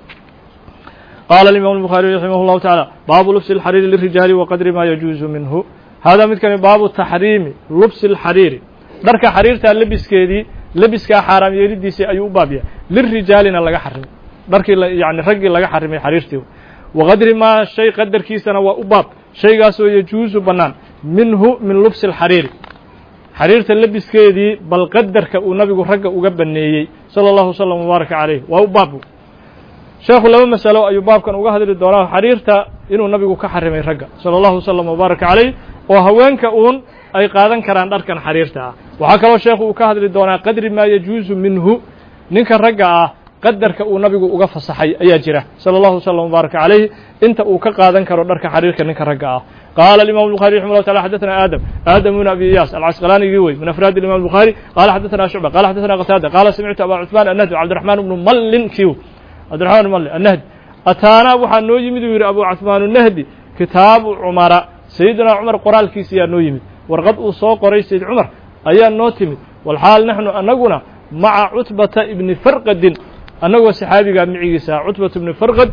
qaala imam الbukhaariي raximah اllahu taعalى baabu lubsi اlxariiri lirijaali waqadri ma yajuuzu minhu hada midkani baabu taxriimi lubsi اlxariiri dharka xariirtaa lebiskeedii lebiskaa xaaraam yeelidiisii ayuu u baab yahay lirijaalina laga xarimay dharkii yani raggii laga xarimay xariirtii waqadri maa shay qadarkiisana waa u baab shaygaasoo yajuusu bannaan minhu min lubsi اlxariiri xariirta lebiskeedii bal qadarka uu nabigu ragga uga baneeyey salى اllahu wslam wbaaraka calayh waa u baab sheekhu laba masalo ayuu baabkan uga hadli doonaa xariirta inuu nabigu ka xarimay ragga salى اllahu wslam wbaaraka calayh oo haweenka uun ay qaadan karaan dharkan xariirta ah waxaa kaloo sheekhu uu ka hadli doonaa qadri maa yajuusu minhu ninka ragga ah qadarka uu nabigu uga fasaxay ayaa jira salى اllahu wslam wbaaraka calayh inta uu ka qaadan karo dharka xariirka ninka ragga ah qaala imam الbخarي رحimه الله taعالى xadثna aadم aadم بن abi iyas alcasqlanigii wey min afraad imam الbخarي qala xadثna شhucبة qala xadثna qtاadة qala samictu aba cثman الnhdi cabdiرحman بnu mallin kiw cabdiرحman بn mallin الnhdi ataanaa waxaa noo yimid uu yidhi abu cثmaan الnhdi kitaabu cumara sayidina cumar qoraalkiisa ayaa noo yimid warqad uu soo qoray sayid cumar ayaa noo timid walxaal naxnu anaguna maca cutbata ibni farqadin annagoo saxaabigaa micigiisa cutbata ibni farqad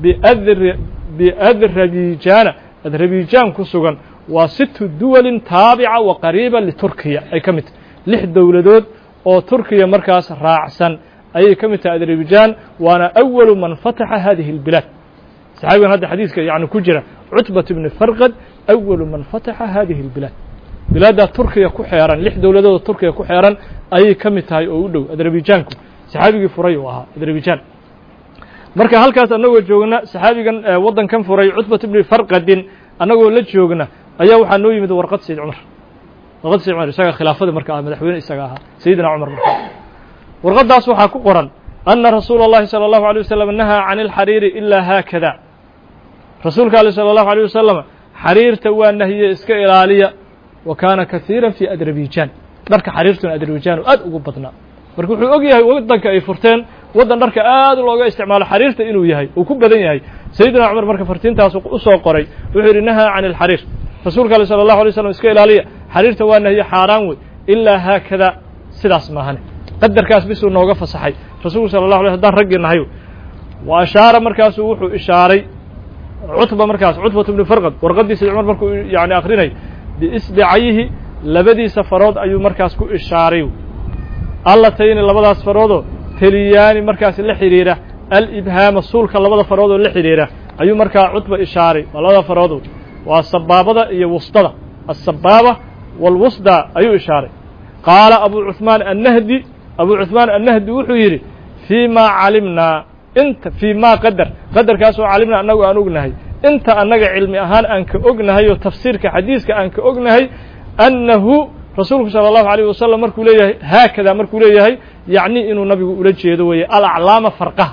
biadrabijaana adrabijaan ku sugan waa situ duwalin taabica wa qariiba liturkiya ay ka mid tahay lix dowladood oo turkiya markaas raacsan ayay ka mid tahay adrabijaan waana awalu man fataxa hadihi اlbilaad saxaabigan hadda xadiiska yani ku jira cutbat ibni farqad awalu man fataxa hadihi اlbilaad bilaaddaa turkiya ku xeeran lix dowladood turkiya ku xeeran ayay ka mid tahay oo u dhow adrabijaanku saxaabigii furay uu ahaa adrabijaan marka halkaas annagoo joogna saxaabigan waddankan furay cutbat ibni farqadin annagoo la joogna ayaa waxaa noo yimid warqad sayid cumar warqad sayid cumar isaga khilaafada marka ah madaxweyne isaga ahaa sayidina cumar marka warqaddaas waxaa ku qoran ana rasuula اllahi salى اllahu alيه wasalam nahaa can اlxariiri ilaa haakada rasuulka ale salى اllahu alيه wasalam xariirta waa nahiye iska ilaaliya wa kaana kahiira fi adrabijan dharka xariirtuna adrabijan aad ugu badnaa marka wuxuu og yahay waddanka ay furteen waddan dharka aad looga isticmaalo xariirta inuu yahay uu ku badan yahay sayidina cumar marka fartiintaas u soo qoray wuxuu yidhi nahaa can اlxariir rasuulka ale salى اllahu alay slam iska ilaaliya xariirta waa nahiye xaaraan wey ilaa haakada sidaas maahane qadarkaas bisuu nooga fasaxay rasuulku sala اllah alay hadaan raggii nahay wa ashaara markaasuu wuxuu ishaaray cutba markaas cutbat bnu farqad warqadii sayd cumar markuu yani akrinay biisbicayhi labadiisa farood ayuu markaas ku ishaaray allatayni labadaas faroodoo teliyaani markaas la xidhiira alibhaama suulka labada faroodoo la xidhiira ayuu markaa cutba ishaaray waa labada faroodo waa sabaabada iyo wustada asabaaba wاlwusda ayuu ishaaray qaala abu cuثmaan annahdi abu cuثmaan annahdi wuxuu yidhi fii ma calimnaa inta fii ma qadar qadarkaasoo calimnaa annagu aan ognahay inta annaga cilmi ahaan aan ka ognahay oo tafsiirka xadiiska aan ka ognahay annahu rasuulku salى الlahu عalيه wasalam markuu leeyahay haakada markuu leeyahay yacni inuu nabigu ula jeedo weeye alaclaama farqaha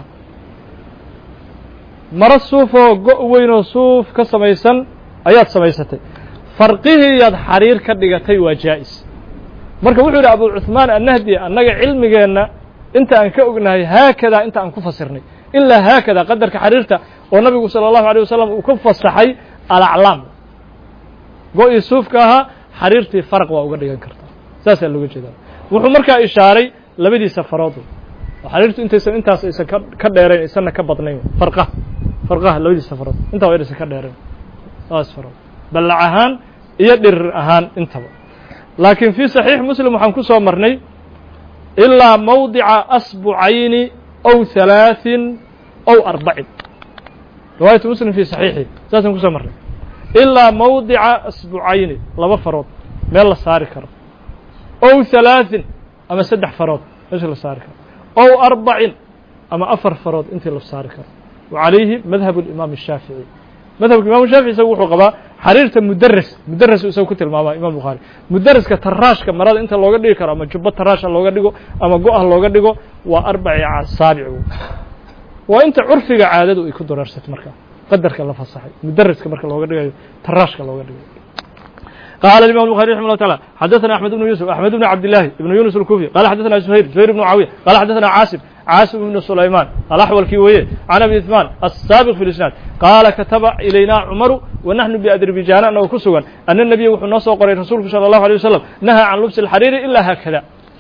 maro suufoo go' weynoo suuf ka samaysan ayaad samaysatay farqihiiyaad xariir ka dhigatay waa jaa'is marka wuxuu yidhi abu cuثmaan annahdi annaga cilmigeenna inta aan ka ognahay haakadaa inta aan ku fasirnay ilaa haakada qadarka xariirta oo nabigu salى الlahu عalيه wasalam uu ka fasaxay alaclaam go-ii suufka ahaa xariirtii farq waa uga dhigan kartaa saasaa looga jeedaa wuxuu markaa ishaaray labadiisa farood oo xariirtu intaysan intaas aysan ka ka dheerayn aysanna ka badnayn farqaha farqaha labadiisa farood intaa waa inaysan ka dheerayn labadaas farood ballac ahaan iyo dhirir ahaan intaba laakiin fii saxiix muslim waxaan ku soo marnay ilaa mawdica asbucayni ow halaaثin ow arbacin riwaayatu muslim fii saxiixi saasaan kusoo marnay ilaa mawdica asbucayni laba farood meel la saari karo ow halaaثin ama saddex farood meesha la saari karo ow arbacin ama afar farood intii la saari karo wa calayhi madhab اlimaam الshaafiعي madhabka imam shaafici isagu wuxuu qabaa xariirta mudares mudares isagu ku tilmaama imam bukhaari mudaraska taraashka marada inta looga dhigi karo ama jubbo taraasha looga dhigo ama go-ah looga dhigo waa arbaci asaabic waa inta curfiga caadadu ay ku dareersatay marka qadarka la fasaxay mudaraska marka looga dhigayo taraashka looga dhigayo قال الإمام البخاري رحمه الله تعالى حدثنا أحمد بن يوسف أحمد بن عبد الله بن يونس الكوفي قال حدثنا زهير زهير بن معاوية قال حدثنا عاصم عاصم بن سليمان الأحول كيوية عن أبي عثمان السابق في الإسناد قال كتب إلينا عمر ونحن بأذربيجان أنه كسوا أن النبي وحنا قري رسولك صلى الله عليه وسلم نهى عن لبس الحرير إلا هكذا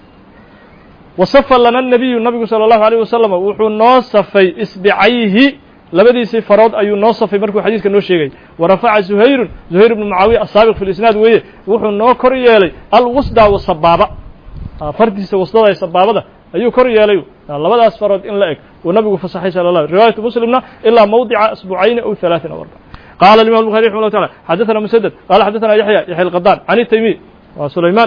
وصف لنا النبي النبي صلى الله عليه وسلم وحنا صفي إسبعيه labadiisii farood ayuu noo safay markuu xadiiska noo sheegay wa rafaca zuhayrun zuhayr ibnu mucaawiya asaabiq fi lisnaad weeye wuxuu noo kor yeelay alwusda wasabaaba fardiisa wasdada ee sabaabada ayuu kor yeelay labadaas farood in la eg uu nabigu fasaxay sala allah riwaayatu muslimna ilaa mawdica asbucayni aw halaaثin aw arba qaala imam الbuخarي رحمه الله تعالى xadaثna mسدد qala xadaثna yaحyى yaحyى الqadan عن التaymi wa sulayman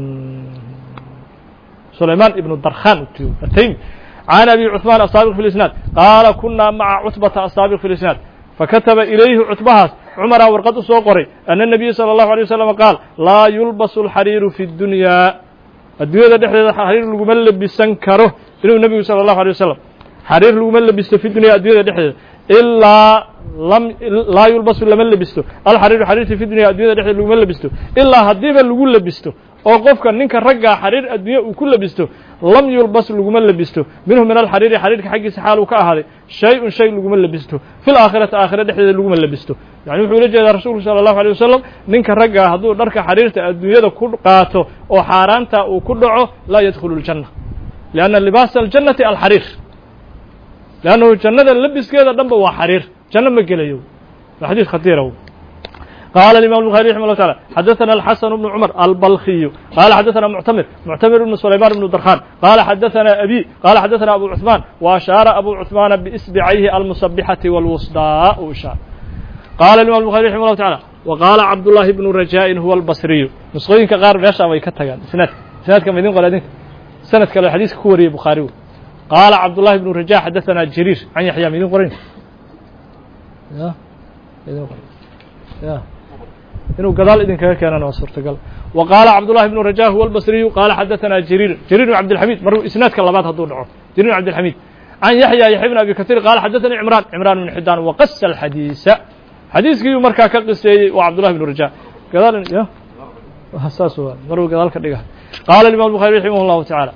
sulayman ibn darkhan التaymi عن أبي عثمان السابق في الإسناد قال كنا مع عتبة السابق في الإسناد فكتب إليه عتبهاas cمر warqad u soo qoray أن النبي صلى الله عليه وسلم قاal lاa يulبس الxريir في الدuنيا addunyada dhexdeeda xariir laguma lebisan karo inuu nebigu salى الlaه عليه وسلم xariir laguma lebisto fi dunya addunyada dhexdeeda ilaa laa yulbasu lama lebisto alxariiru xariirti fi dunya addunyada dhexdeeda laguma lebisto ilaa haddiiba lagu lebisto oo qofka ninka raggaa xariir addunya uu ku lebisto lam yulbas laguma lebisto minhu min alxariiri xariirka xaggiisa xaal uu ka ahaaday shay-un shay laguma lebisto fi laakhirati aakhira dhexdeeda laguma lebisto yani wuxuu ula jeedaa rasuulku sala allahu alay wasalam ninka raggaa hadduu dharka xariirta adduunyada ku qaato oo xaaraanta uu ku dhaco laa yadkhulu ljanna lianna libaasa aljannati alxariir leannahu jannada labiskeeda dhanba waa xariir janno ma gelayo waa xadiis khatiira قال الإمام البخاري رحمه الله تعالى حدثنا الحسن بن عمر البلخي قال حدثنا معتمر معتمر بن سليمان بن درخان قال حدثنا أبي قال حدثنا أبو عثمان وأشار أبو عثمان بإصبعيه المسبحة والوسطاء وإشار قال الإمام البخاري رحمه الله تعالى وقال عبد الله بن رجاء هو البصري نسخوين كغار ماشا way ka tagaan سند سند كما idin qola idinka سند kale xadiiska ku wariyay بخاري قال عبد الله بن رجاء حدثنا جرير عن يحيى ما idin qorayn يا idin qorayn يا inuu gadaal idinkaga keenana waa suurtagal wa qaala cabdullahi bnu rajah huwa albasriyu qaala xadaثana jariir jariir bn cabdilxamid maruu isnaadka labaad hadduu dhaco jariir bn cabdilxamid can yaxya yaxya bn abi kaثiir qaala xadaثanii cimraan cimraan bn xidaan waqasa alxadiisa xadiiskiiyuu markaa ka qiseeyey waa cabdullahi bnu raja gadaal saas waa maruu gadaal ka dhiga qaala imam الbuخarي raximah الlahu taعaalى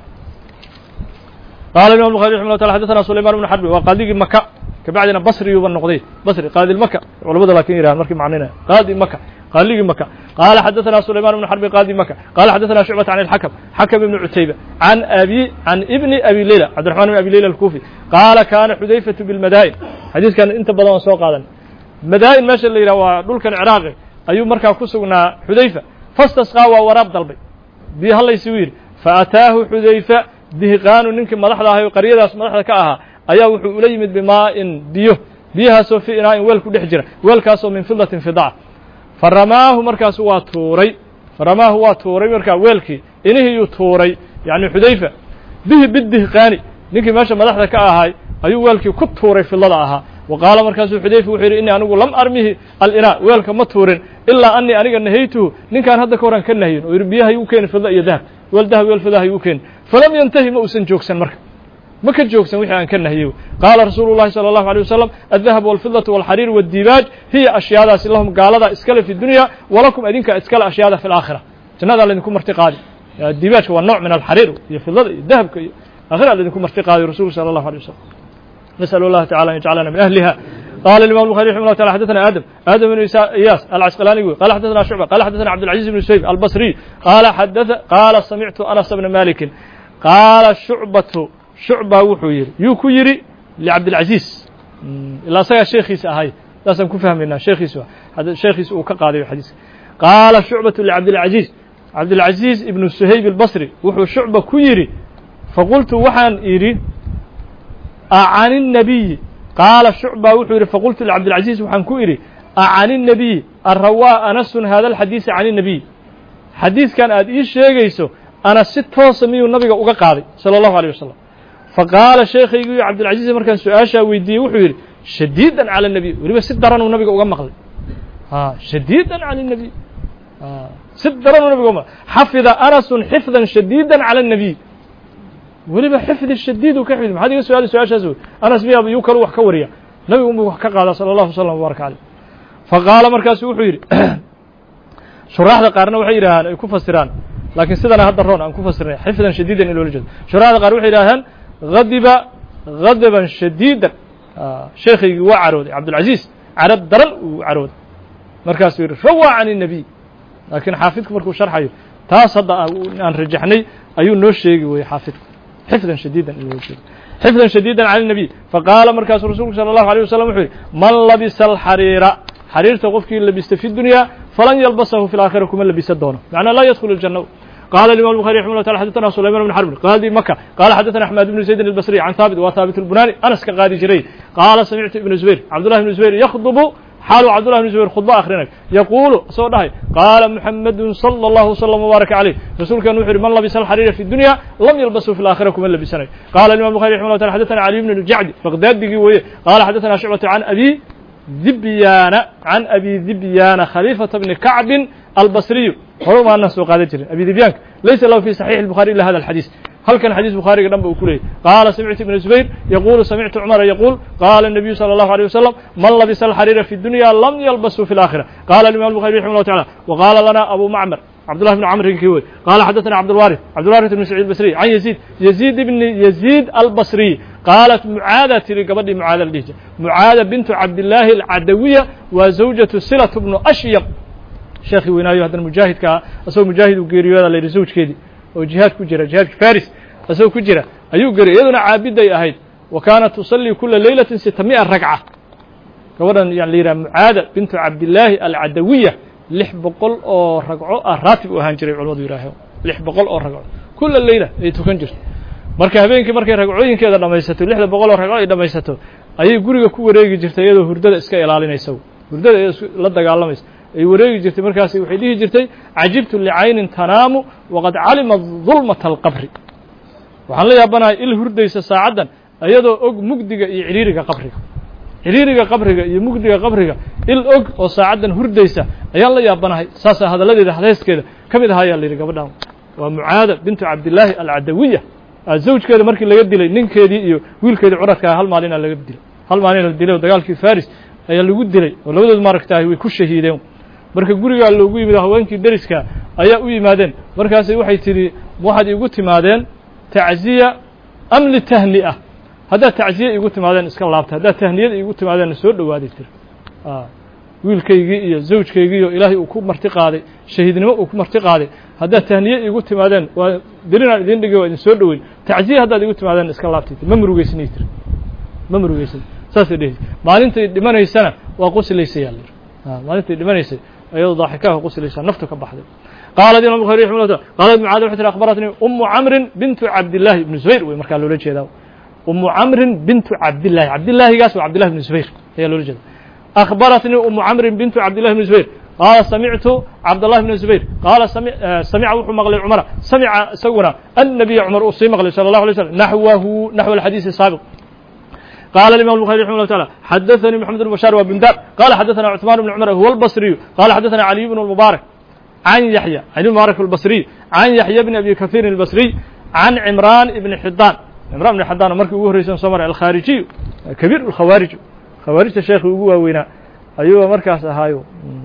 qaala imam الbuخarي raximah lla taala xadaثana sulayman bn xarbi waa qaadigii maka kabacdina basriyuuba noqday basri qaadi maka culamada laakin yirahan markii macninaya qaadi maka qaaligii maka qaala xadaثana sulayman bn xarbi qaadi maka qaala xadaثana shucbat can اlxakm xakm ibn cutayba can abi can ibni abi leyla cabdiraحman bn abi leyla alkufi qaala kana xudayfaةu biاlmadaa'in xadiiskan inta badan waan soo qaadan madaa'in meesha la yidhah waa dhulkan ciraaqi ayuu markaa ku sugnaa xudayfa fastasqaa waa waraab dalbay biyo hallaysigu yidhi faataahu xudayfa dihiqaanu ninkii madaxda ahay oo qaryadaas madaxda ka ahaa ayaa wuxuu ula yimid bimaa'in biyo biyahaasoo fii inaa'in weel ku dhex jira weelkaasoo min fidatin fidaca fa ramaahu markaasu waa tuuray fa ramaahu waa tuuray markaa weelkii inihiyuu tuuray yacni xudayfa bihi bidihiqaani ninkii meesha madaxda ka ahay ayuu weelkii ku tuuray fidlada ahaa wa qaala markaasuu xudayfa wuxuu yidhi innii anigu lam armihi alinaa weelka ma tuurin ilaa anii aniga nahaytuhu ninkaan hadda ka horan ka nahiyin oo yidhi biyaha igu keeni fidla iyo dahab weel dahab weel fidaha igu keeni falam yantahi ma uusan joogsan marka ma ka joogsan wixii aan ka nahiyey qaala rasuulu llahi salى allahu alيه wasalam aldahab walfidatu walxariir wاddibaaj hiya ashyaadaasi lahum gaaladaa iskale fi dunya walakum adinka iskale ashyaada fi laakhira jannadaa laydinku marti qaadi dibaajka waa nooc min alxariir iyo fidlada iyo dahabka iyo aakhira laydinku marti qaadiy rasulku salى allahu alيه wasalam نسأل الله تعالى أن يجعلنا من أهلها قال الإمام البخاري رحمه الله تعالى حدثنا آدم آدم بن إياس العسقلاني قال حدثنا شعبة قال حدثنا عبد العزيز بن سهيب البصري قال حدث قال سمعت أنس بن مالك قال شعبة شعبة وحوير يوكو يري لعبد العزيز إلا سيا شيخيس أهاي لازم كفهمنا شيخيس هذا شيخيس وكقاضي الحديث قال شعبة لعبد العزيز عبد العزيز ابن سهيب البصري وحو شعبة كيري فقلت وحان إيري can النabiyi qaala shucba wuxuu yidhi faqultu lcabdilcaziiz waxaan ku idhi acan الnabiyi arawaa anasun hada alxadiisa can الnabiy xadiiskan aad ii sheegayso ana si toosa miyuu nabiga uga qaaday salى اllahu alيه wasalam faqaala sheekhaygii cabdilcaziiz markaan su-aashaa weydiiyey wuxuu yidhi shadiida calى الnabiy weliba si daranuu nabiga uga maqlay shadiida calى الnabiy si daranuu nabiga uga maqlay xafida anasun xifda shadiida calى الnabiy weliba xifdi shadiid uu ka xifdi maxaad iga su-aali su-aashaas wey anas miya yuu kalu wax ka wariya nabigu unbuu wax ka qaadaa sala allahu wasalam wbaaraka caleyh faqaala markaasu wuxuu yidhi shuraaxda qaarna waxay yidhahaan ay ku fasiraan laakiin sidana hadda roon aan ku fasirnay xifdan shadiidan in loola jeedo shuraaxda qaar waxay yidhahdaan hadiba hadaban shadiidan sheekhaygii waa carooday cabdilcaziiz carab daran uu carooday markaasuu yidhi rawaa can الnabiy laakiin xaafidku markuu sharxayo taas hadda aan rajaxnay ayuu noo sheegi weyey xaafidku xifdan shadiidan in loola jeedo xifdan shadiidan cala الnabiy faqaala markaasuu rasuulku salى الlahu alيه wasalam wuxuu yidhi man labisa alxariira xariirta qofkii labista fi dunya falan yalbasahu fi laakhira kuma labisa doono macnaa laa yadkhulu اljanna قال الإمام البخاري رحمه الله تعالى حدثنا سليمان بن حرب قاضي مكة قال حدثنا أحمد بن زيد البصري عن ثابت وثابت البناني أنس كقاضي جري قال سمعت ابن زبير عبد الله بن زبير يخطب حال عبد الله بن زبير خطبة آخرينك يقول سو دهي قال محمد صلى الله وسلم وبارك عليه رسول كان وحر من لبس الحرير في الدنيا لم يلبسه في الآخرة كمن لبسنه قال الإمام البخاري رحمه الله تعالى حدثنا علي بن الجعد بغداد بقي قال حدثنا شعبة عن أبي ذبيان عن أبي ذبيان خليفة بن كعب البصري هو ما الناس قال جري أبي ذبيان ليس له في صحيح البخاري إلا هذا الحديث هل كان حديث البخاري قدام بأكله قال سمعت ابن الزبير يقول سمعت عمر يقول قال النبي صلى الله عليه وسلم من لبس الحرير في الدنيا لم يلبسه في الآخرة قال الإمام البخاري رحمه الله تعالى وقال لنا أبو معمر عبد الله بن عمرو الكيوي قال حدثنا عبد الوارث عبد الوارث بن سعيد البصري عن يزيد يزيد بن يزيد البصري قالت معاذة لقبل معاذ الليجة معاذة بنت عبد الله العدوية وزوجة سلة بن أشيق شيخي وينايو هذا المجاهد كا أسوي مجاهد وقيريو هذا اللي زوج كيدي وجهاد كجرة جهاد فارس أسوي كجرة أيو قري يدنا عابدة أهيد وكانت تصلي كل ليلة 600 ركعة كورا يعني ليرا معاذة بنت عبد الله العدوية lix boqol oo ragco ah raatib u ahaan jiray culamadu yihaaho lix boqol oo ragco kula leyla ay tukan jirto marka habeenkii markay ragcooyinkeeda dhamaysato lixda boqol oo ragco ay dhamaysato ayay guriga ku wareegi jirtay iyadoo hurdada iska ilaalinaysa hurdada iyadoo la dagaalamaysa ay wareegi jirtay markaas waxay dhihi jirtay cajibtu licaynin tanaamu waqad calima dulmata alqabri waxaan la yaabanahay il hurdaysa saacaddan iyadoo og mugdiga iyo ciriiriga qabriga xiriiriga qabriga iyo mugdiga qabriga il og oo saacaddan hurdaysa ayaan la yaabanahay saasaa hadalladeeda hadayskeeda ka mid ahaa ayaa la yidhi gabadhan waa mucaada bintu cabdillaahi alcadawiya zawjkeeda markii laga dilay ninkeedii iyo wiilkeedii curadkaa hal maalinaa laga dilay hal maalina la dilay oo dagaalkii faris ayaa lagu dilay oo labadood maaragtahay way ku shahiideen marka gurigaa loogu yimid haweenkii deriska ayaa u yimaadeen markaasay waxay tidhi waxaad iigu timaadeen tacziya am litahni'a haddaad tacziye iigu timaadeen iska laabta haddaad tahniyada iigu timaadeenna soo dhowaaday tiri wiilkaygii iyo zawjkaygii oo ilaahay uu ku marti qaaday shahiidnimo uu ku marti qaaday haddaad tahniye iigu timaadeen waa dirinaan idin dhigay waa idin soo dhoweyn tacziye haddaad iigu timaadeen iska laabtay tiri ma murugeysnay tiri ma murugeysan saasay dhehaysa maalintay dhimanaysana waa quslaysay yaa layidhi maalintay dhimanaysay ayadoo daaxikaha quslaysaa naftu ka baxday qaalat imam bukhari raximah llah qaalat mucaada waxay tihi akhbaratnii umu camrin bintu cabdillaahi ibni zubayr wey markaa loola jeedaa umu camrin bintu cabdillahi cabdillaahigaas waa cabdillahi ibni zubayr ayaa loola jeeda akhbaratnii umu camrin bintu cabdillahi ibni zubayr qaala samictu cabdallahi bni zubayr qaala samica wuxuu maqlay cumara samica isaguna annabiya cumar uu sii maqlay sala allahu alay slam naxwahu naxw alxadiisi saabiq قال الإمام البخاري رحمه الله تعالى حدثني محمد بن بشار وبندار قال حدثنا عثمان بن عمر هو البصري قال حدثنا علي بن المبارك عن يحيى علي بن المبارك البصري عن يحيى بن أبي كثير البصري عن عمران بن حدان عمران بن حدان مركي ugu horeysan soo maray الخارجي كبير الخوارج خوارجta sheekhi ugu waaweynaa ayuu markaas ahaayo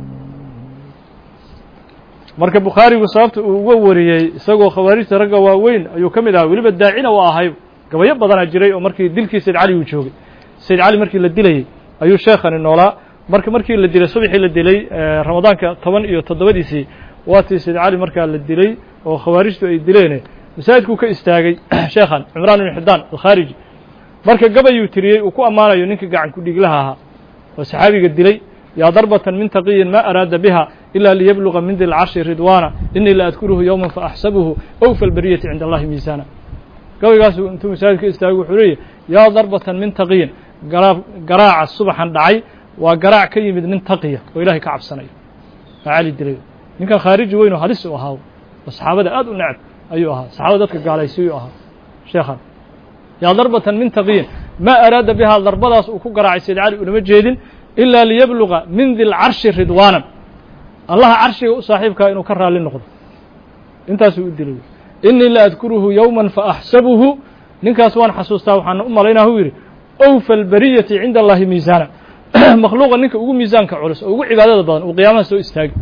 marka bukhaarigu sababta uu uga wariyey isagoo khawaarijta ragga waaweyn ayuu ka mid ahaa weliba daacina waa ahay gabayo badanaa jiray oo markii dilkii sayd cali uu joogay sayd cali markii la dilayey ayuu sheekhani noolaa marka markii la dilay subaxii la dilay ramadaanka toban iyo toddobadiisii waatii sayd cali markaa la dilay oo khawaarijtu ay dileen masaajidkuu ka istaagay sheekhan cimraan ibn xidaan alkhaariji marka gabayuu tiriyey uu ku ammaanayo ninkii gacan ku dhiglaha ahaa oo saxaabiga dilay yaa darbatan min taqiyin ma araada biha ila liyabluga min di lcarshi ridwaana inii la adkuruhu yowma faaxsabuhu awfa albariyati cinda allahi miisaana gabaygaasu intuu masaajid ka istaagay wuxuu leeyahy yaa darbatan min taqiyin garaa garaaca subaxan dhacay waa garaac ka yimid nin taqiya oo ilahay ka cabsanayo aa cali dilay ninkan khaariji weyn oo halis u ahaa oo saxaabada aad u necb ayuu ahaa saxaabada dadka gaalaysiyu ahaa sheekhan yaa darbatan min taqiyin ma araada bihaa darbadaas uu ku garaacay sayd cali unama jeedin ilaa liyabluga min di lcarshi ridwaanan allaha carshiga u saaxiibkaa inuu ka raalli noqdo intaasuu u dilay inii la adkuruhu yowma faaxsabuhu ninkaas waan xasuustaa waxaan u malaynaa hu yidhi awfa albariyati cinda allahi miisaana makhluuqa ninka ugu miisaanka culus oo ugu cibaadada badan uu qiyaamaha soo istaagi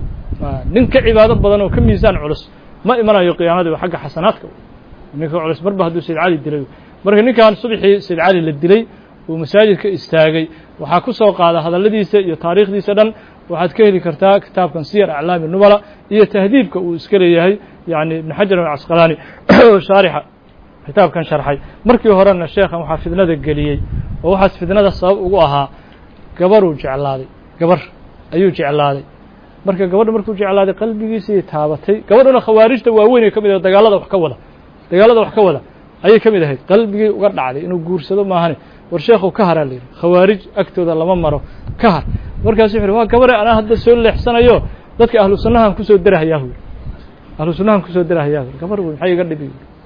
nin ka cibaado badan oo ka miisaan culus ma imanayo qiyaamadii xagga xasanaadka ninka culus marba hadduu sayd cali dilay marka ninkan subaxii sayd cali la dilay uu masaajid ka istaagay waxaa ku soo qaada hadalladiisa iyo taariikhdiisa dhan waxaad ka heli kartaa kitaabkan siyar aclaami nubala iyo tahdiibka uu iska leeyahay yani ibn xajar alcasqalaani oo shaarixa kitaabkan sharxay markii horena sheekhan waxaa fidnada geliyey oo waxaas fidnada sabab ugu ahaa gabaruu jeclaaday gabar ayuu jeclaaday marka gabadha markuu jeclaaday qalbigiisii taabatay gabadhuna khawaarijta waaweyn ay ka mid ahed dagaalada wax ka wada dagaalada wax ka wada ayay ka mid ahayd qalbigii uga dhacday inuu guursado maahane war sheekhu ka haraa la yidhi khawaarij agtooda lama maro ka har markaasu wuxu uhi waa gabare anaa hadda soo leexsanayo dadka ahlu sunnahan kusoo derahayaa hu ahlu sunnahan kusoo derahayaa hu gabar wey maxay iga dhibi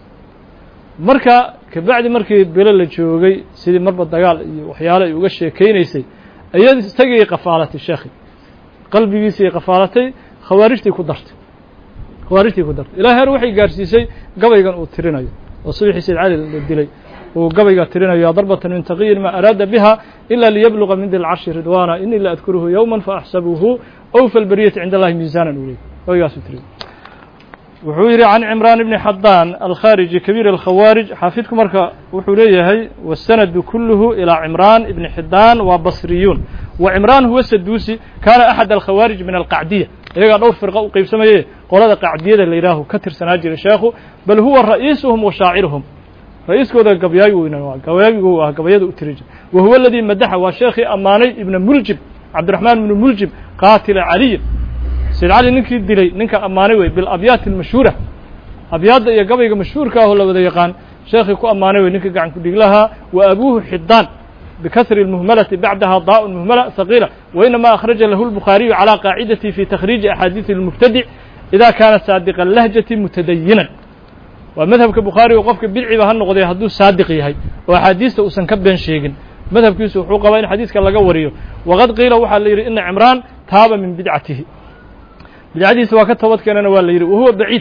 marka kabacdi markii bilo la joogay sidii marba dagaal iyo waxyaale ay uga sheekaynaysay iyad isagii qafaalatay sheekhi qalbigiisii qafaalatay khawaarijtii ku dartay khawaarijtii ku dartay ilaa heer waxay gaarsiisay gabaygan uu tirinayo oo subaxii sayd cali la dilay uu gabayga tirinayo darbatan min taqiyin ma araada biha ila liyabluga min di lcarshi ridwaana inii la adkuruhu yowma faaxsabuhu awfa albariyati cinda allahi miisaanan uu leey gabaygaasuu tiriy wuxuu yidhi can cimraan ibni xadaan alkhaariji kabiir alkhawaarij xaafidku marka wuxuu leeyahay wasanadu kuluhu ilaa cimraan ibni xidaan waa basriyuun wa cimraan huwa saduusi kaana axad alkhawaarij min alqacdiya iyagaa dhowr firqa u qeybsamaye qolada qacdiyada la yidhaahu ka tirsanaa jiray sheekhu bal huwa ra'iisuhum wa shaaciruhum ra-iiskooda gabyaagi weyna gabayaagigu ah gabayada u tiri jir wa huwa aladii madaxa waa sheekhii ammaanay ibna muljib cabdiraxmaan ibnu muljib qaatila caliyin sayd cali ninkii dilay ninka ammaanay wey bilabyaati almashhuura abyaadda iyo gabayga mashhuurka ahoo la wada yaqaan sheekhii ku ammaanay wey ninka gacan ku dhiglahaa wa abuuhu xidaan bikasri اlmuhmalati bacdaha daa'un muhmala haqiila wainama akhraja lahu lbukhaariyu calى qaacidati fi takhriiji axaadiisi اlmubtadic ida kaana saadiqa lahjati mutadayinan waa madhabka bukhaariga qofka bidciba ha noqday hadduu saadiq yahay oo axaadiista uusan ka been sheegin madhabkiisu wuxuu qabaa in xadiiska laga wariyo waqad qiila waxaa la yidhi ina cimraan taaba min bidcatihi bidcadiisa waa ka toobad keenana waa la yidhi wahuwa baciid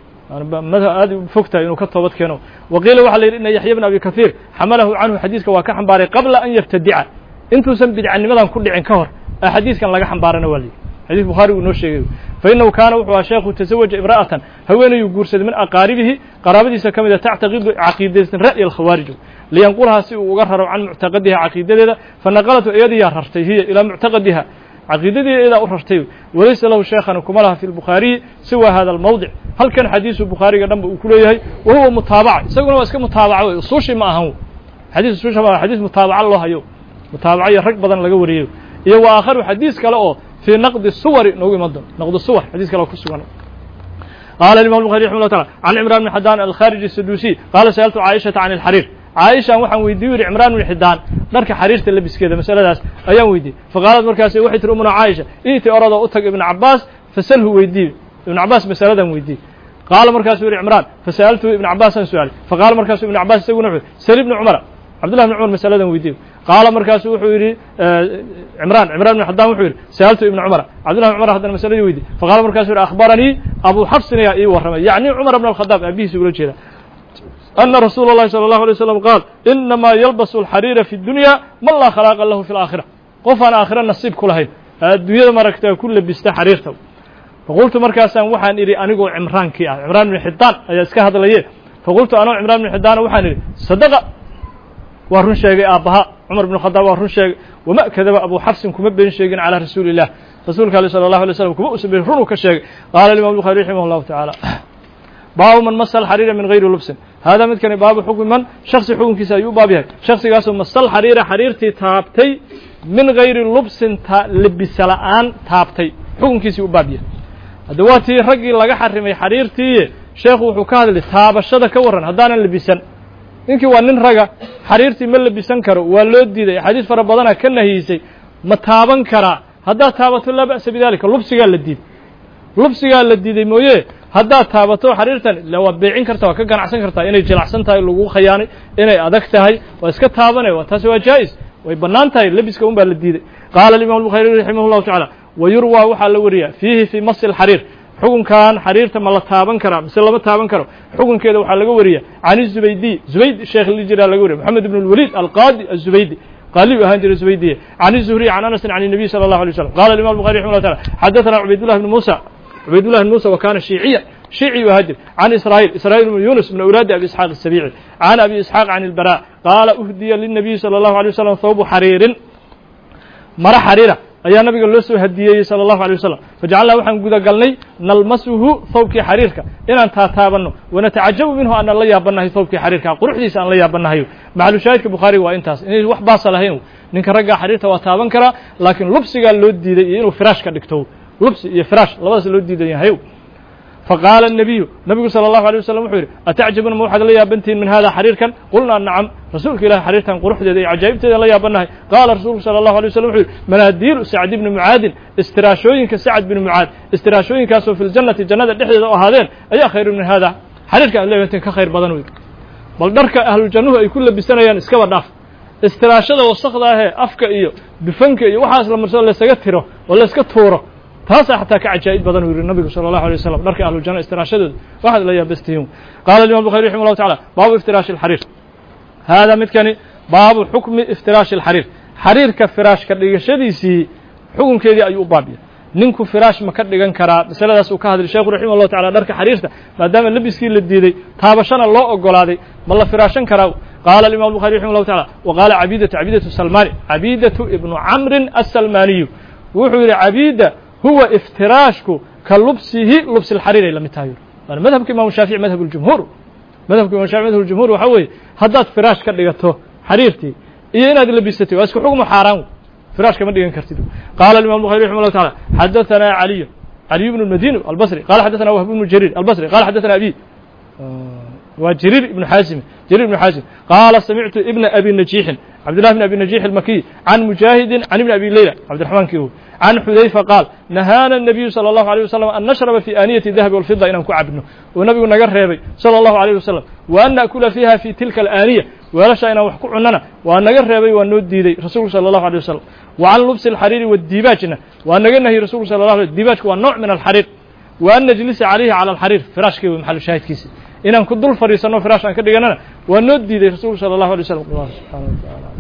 aad fog tahay inuu ka toobad keeno wa qiila waxaa la yidhi ina yaxya bn abi kahiir xamalahu canhu xadiiska waa ka xambaaray qabla an yabtadica intuusan bidcanimadan ku dhicin ka hor ee xadiiskan laga xambaarana waa la yidhi xadis bukhaari uu inoo sheegayo fainahu kaana wuxuu aha sheekhu tasawaja imra'atan haweenayuu guursaday min aqaaribihi qaraabadiisa ka mida tactaqidu caqiidaysan ra'yi alkhawaarij liyanqulahaa si uu uga raro can muctaqadiha caqiidadeeda fanaqalatu iyadiyaa rartay hiya ilaa muctaqadiha caqiidadii iyadaa u rartay walaysa lahu sheekhan kuma laha fi lbukhaariyi siwa hada almawdic halkan xadiisu bukhaariga dhanba uu ku leeyahay wa huwa mutaabaca isaguna waa iska mutaabaca wey usuushi ma ahan xadiis usuusha ma xadiis mutaabaca loo hayo mutaabaca iyo rag badan laga wariyayo iyo wa aakharu xadiis kale oo في نقد الصور noogu iman doon نقد الصور xadيث kale ku sugan قال الإمام البخاري رحمه الله تعالى عن عمران بن حدان الخارجي السدوسي قال سألت عائشة عن الحرير عائشة waxaan weydiye yuri عمران بن حدان dharka xariirta labiskeeda masaladaas ayaan weydiye faqaalad markaas waxay tiri umuna caaisha iiti orado u tag ibn cabaas fasalhu weydiye ibn cabaas masaladan weydiye qaala markaasuu yihi cimraan fasa'altuhu ibn cabaasaan su-aalay faqaala markaasuu ibn cabaas isaguna wuxuu sal ibni cumara cabdullah bn cumar masaladan weydiye qaala markaasu wuxuu yidhi cimraan cimran bn xadaan wuxuu yidhi sa'altu ibna cumara cabdullah bn cumar haddana masaladii weydiye faqala markasu yidhi akhbaranii abu xafsin ayaa ii warramay yacni cumar bn alkhadaab aabihiisa ula jeeda ana rasuula اllahi salى اllahu alay slam qaal inamaa yalbasu alxariira fi dunya man laa khalaaqa lahu fi اlaakhira qof aan aakhira nasiib ku lahayn adduunyada maragta ku labista xariirta faqultu markaasaan waxaan idhi anigoo cimraankii ah cimraan bn xidaan ayaa iska hadlaye faqultu anoo cimraan bn xidaana waxaan idhi sadaqa waa run sheegay aabbaha cumar bn khadaab waa run sheegay wama kadaba abu xafsin kuma been sheegin calى rasuuli الlah rasuulka ale salى الlahu alay slam kuma usan been runuu ka sheegay qaala imam bukhari raximah اllahu taعaalى baabu man masa alxariira min gayri lubsin haadaa midkani baabu xukmi man shaksi xukunkiisa ayuu u baab yahay shaksigaasoo masal xariira xariirtii taabtay min gayri lubsin lebisa la'aan taabtay xukunkiisii u baab yahay hadda waa tii raggii laga xarimay xariirtiiye sheekhu wuxuu ka hadlay taabashada ka warran haddaanan lebisan ninkii waa nin raga xariirtii ma lebisan karo waa loo diiday axaadiis fara badana ka nahiysay ma taaban karaa haddaad taabato laa ba'sa bidalika lubsigaa la diiday lubsigaa la diiday mooye haddaad taabato xariirtan ila waa beecin karta waa ka ganacsan kartaa inay jilacsan tahay lagu khayaanay inay adag tahay waa iska taabanay waa taasi waa jaa'is way bannaan tahay lebiska un baa la diiday qaala alimam الbukhari raximah اllahu taعala wa yurwaa waxaa la wariyaa fiihi fii masi اlxariir xukunkan xariirta ma la taaban karaa mise lama taaban karo xukunkeeda waxaa laga wariya can الزubaydiy zubayd sheekh li jiraa laga wariya moxamed ibn اlwalid alqaadi الزubaydi qaali u ahaan jiray zubaydiye can الzuhriy can anasin can الnabiy salى الlahu alيه waslm qala imam الbukhari raximah llah taala xadaثana cubaydullah bn musa cubaydullah bn musa wa kana shiiciya shiici u ahaa jir can israa'iil israa'iil bn yunus min awlaadi abi isxaaq الsabiici can abi isxaaq can اlbara qaala uhdiya lلnabiyi salى الlahu alيه waslm thawbu xariirin mara xariira ayaa nabiga loo soo hadiyeeyey salى الlahu alيه wasalam fajacalnaa waxaan gudagalnay nalmasuhu thawbkii xariirka inaan taataabanno wanatacajabu minhu aanan la yaabanahay thawbkii xariirka quruxdiisa aan la yaabanahayo maxalu shaahidka bukhaariga waa intaas inay wax baasa lahayn ninka raggaa xariirta waa taaban karaa laakiin lubsigaa loo diiday iyo inuu firaash ka dhigto lubsi iyo firaash labadaas loo diidan yahay faqaala الnabiyu nabigu salى الlahu alيه waslm wuxuu yidhi atacjabuna ma waxaad la yaabantihin min hada xariirkan qulnaa nacam rasuulka ilahi xariirtan quruxdeeda iyo cajaa'ibteeda la yaabanahay qaala rasuulku salى الlahu alيه waslm wuxuu yidhi manaadiilu sacd ibni mucaadin istiraashooyinka sacd bni mucaad istiraashooyinkaasoo fi ljannati jannada dhexdeeda o ahaadeen ayaa khayru min hada xariirka aad leeyatin ka khayr badan wey bal dharka ahlujannuhu ay ku labisanayaan iskaba dhaaf istiraashada wasakda ahee afka iyo dufanka iyo waxaas la marsado laysaga tiro oo layska tuuro taasaa xataa ka cajaa'ib badan u yihi nabigu salى الlahu alيه waslm dharka ahlujanna istiraashadooda waxaad la yaabastihiin qaala imam bukhari raximah llahu tacala baabu iftiraashi اlxariir haadaa midkani baabu xukmi iftiraashi اlxariir xariirka firaashka dhigashadiisii xukunkeedii ayuu u baabiyay ninku firaash ma ka dhigan karaa masaladaas uu ka hadlay sheekhu raximah llahu tacala dharka xariirta maadaama lebiskii la diiday taabashana loo ogolaaday ma la firaashan karaa qaala imam bukhari raximah llahu tacala wa qaala cabidatu cabidatu salmani cabidatu ibnu camrin asalmaniyu wuxuu yidhi cabida huwa iftiraashku ka lubsihi lubsi اlxariir ay la mid tahay waana madhabka imam shaafici madhab اljumhuur madhabka imam shafici madhab اljumhur waxaa weeye haddaad firaash ka dhigato xariirtii iyo inaad labisatay waa isku xukmu xaaraan firaash kama dhigan kartid qaala imam bukhari raximah llah taala xadaثana caliy caliy bn اmadini albصri qala xadaثana wahb bnu jariir albصri qala xadaثana abi waa jariir ibnu xaasim jariir ibnu xaasim qaala samictu ibna abi najiixin cabdillah bn abi najiix almakiy can mujaahidin can ibni abi leyla cabdiraxmaan ki can xudayfa qaal nahaana الnabiyu salى الlahu عalيه wasalam an nashraba fi aaniyati dahabi walfida inaan ku cabno uu nabigu naga reebay salى الlahu عalيه wasalam wa an naأkula fiiha fi tilka alaaniya weelasha inaan wax ku cunnana waa naga reebay waa noo diiday rasuulku sala allahu alay wasalam wa can lubsi alxariiri wadiibaajna waa naga nahiyey rasulku sala allah alay diibaajku waa nooc min alxariir wa an najlisa calayhi cala alxariir firaashkii wey maxalu shaahidkiisi inaan ku dul fadhiisanno firaash aan ka dhiganana waa noo diiday rasuulku sala allahu alay wasalam allah subxana wa taala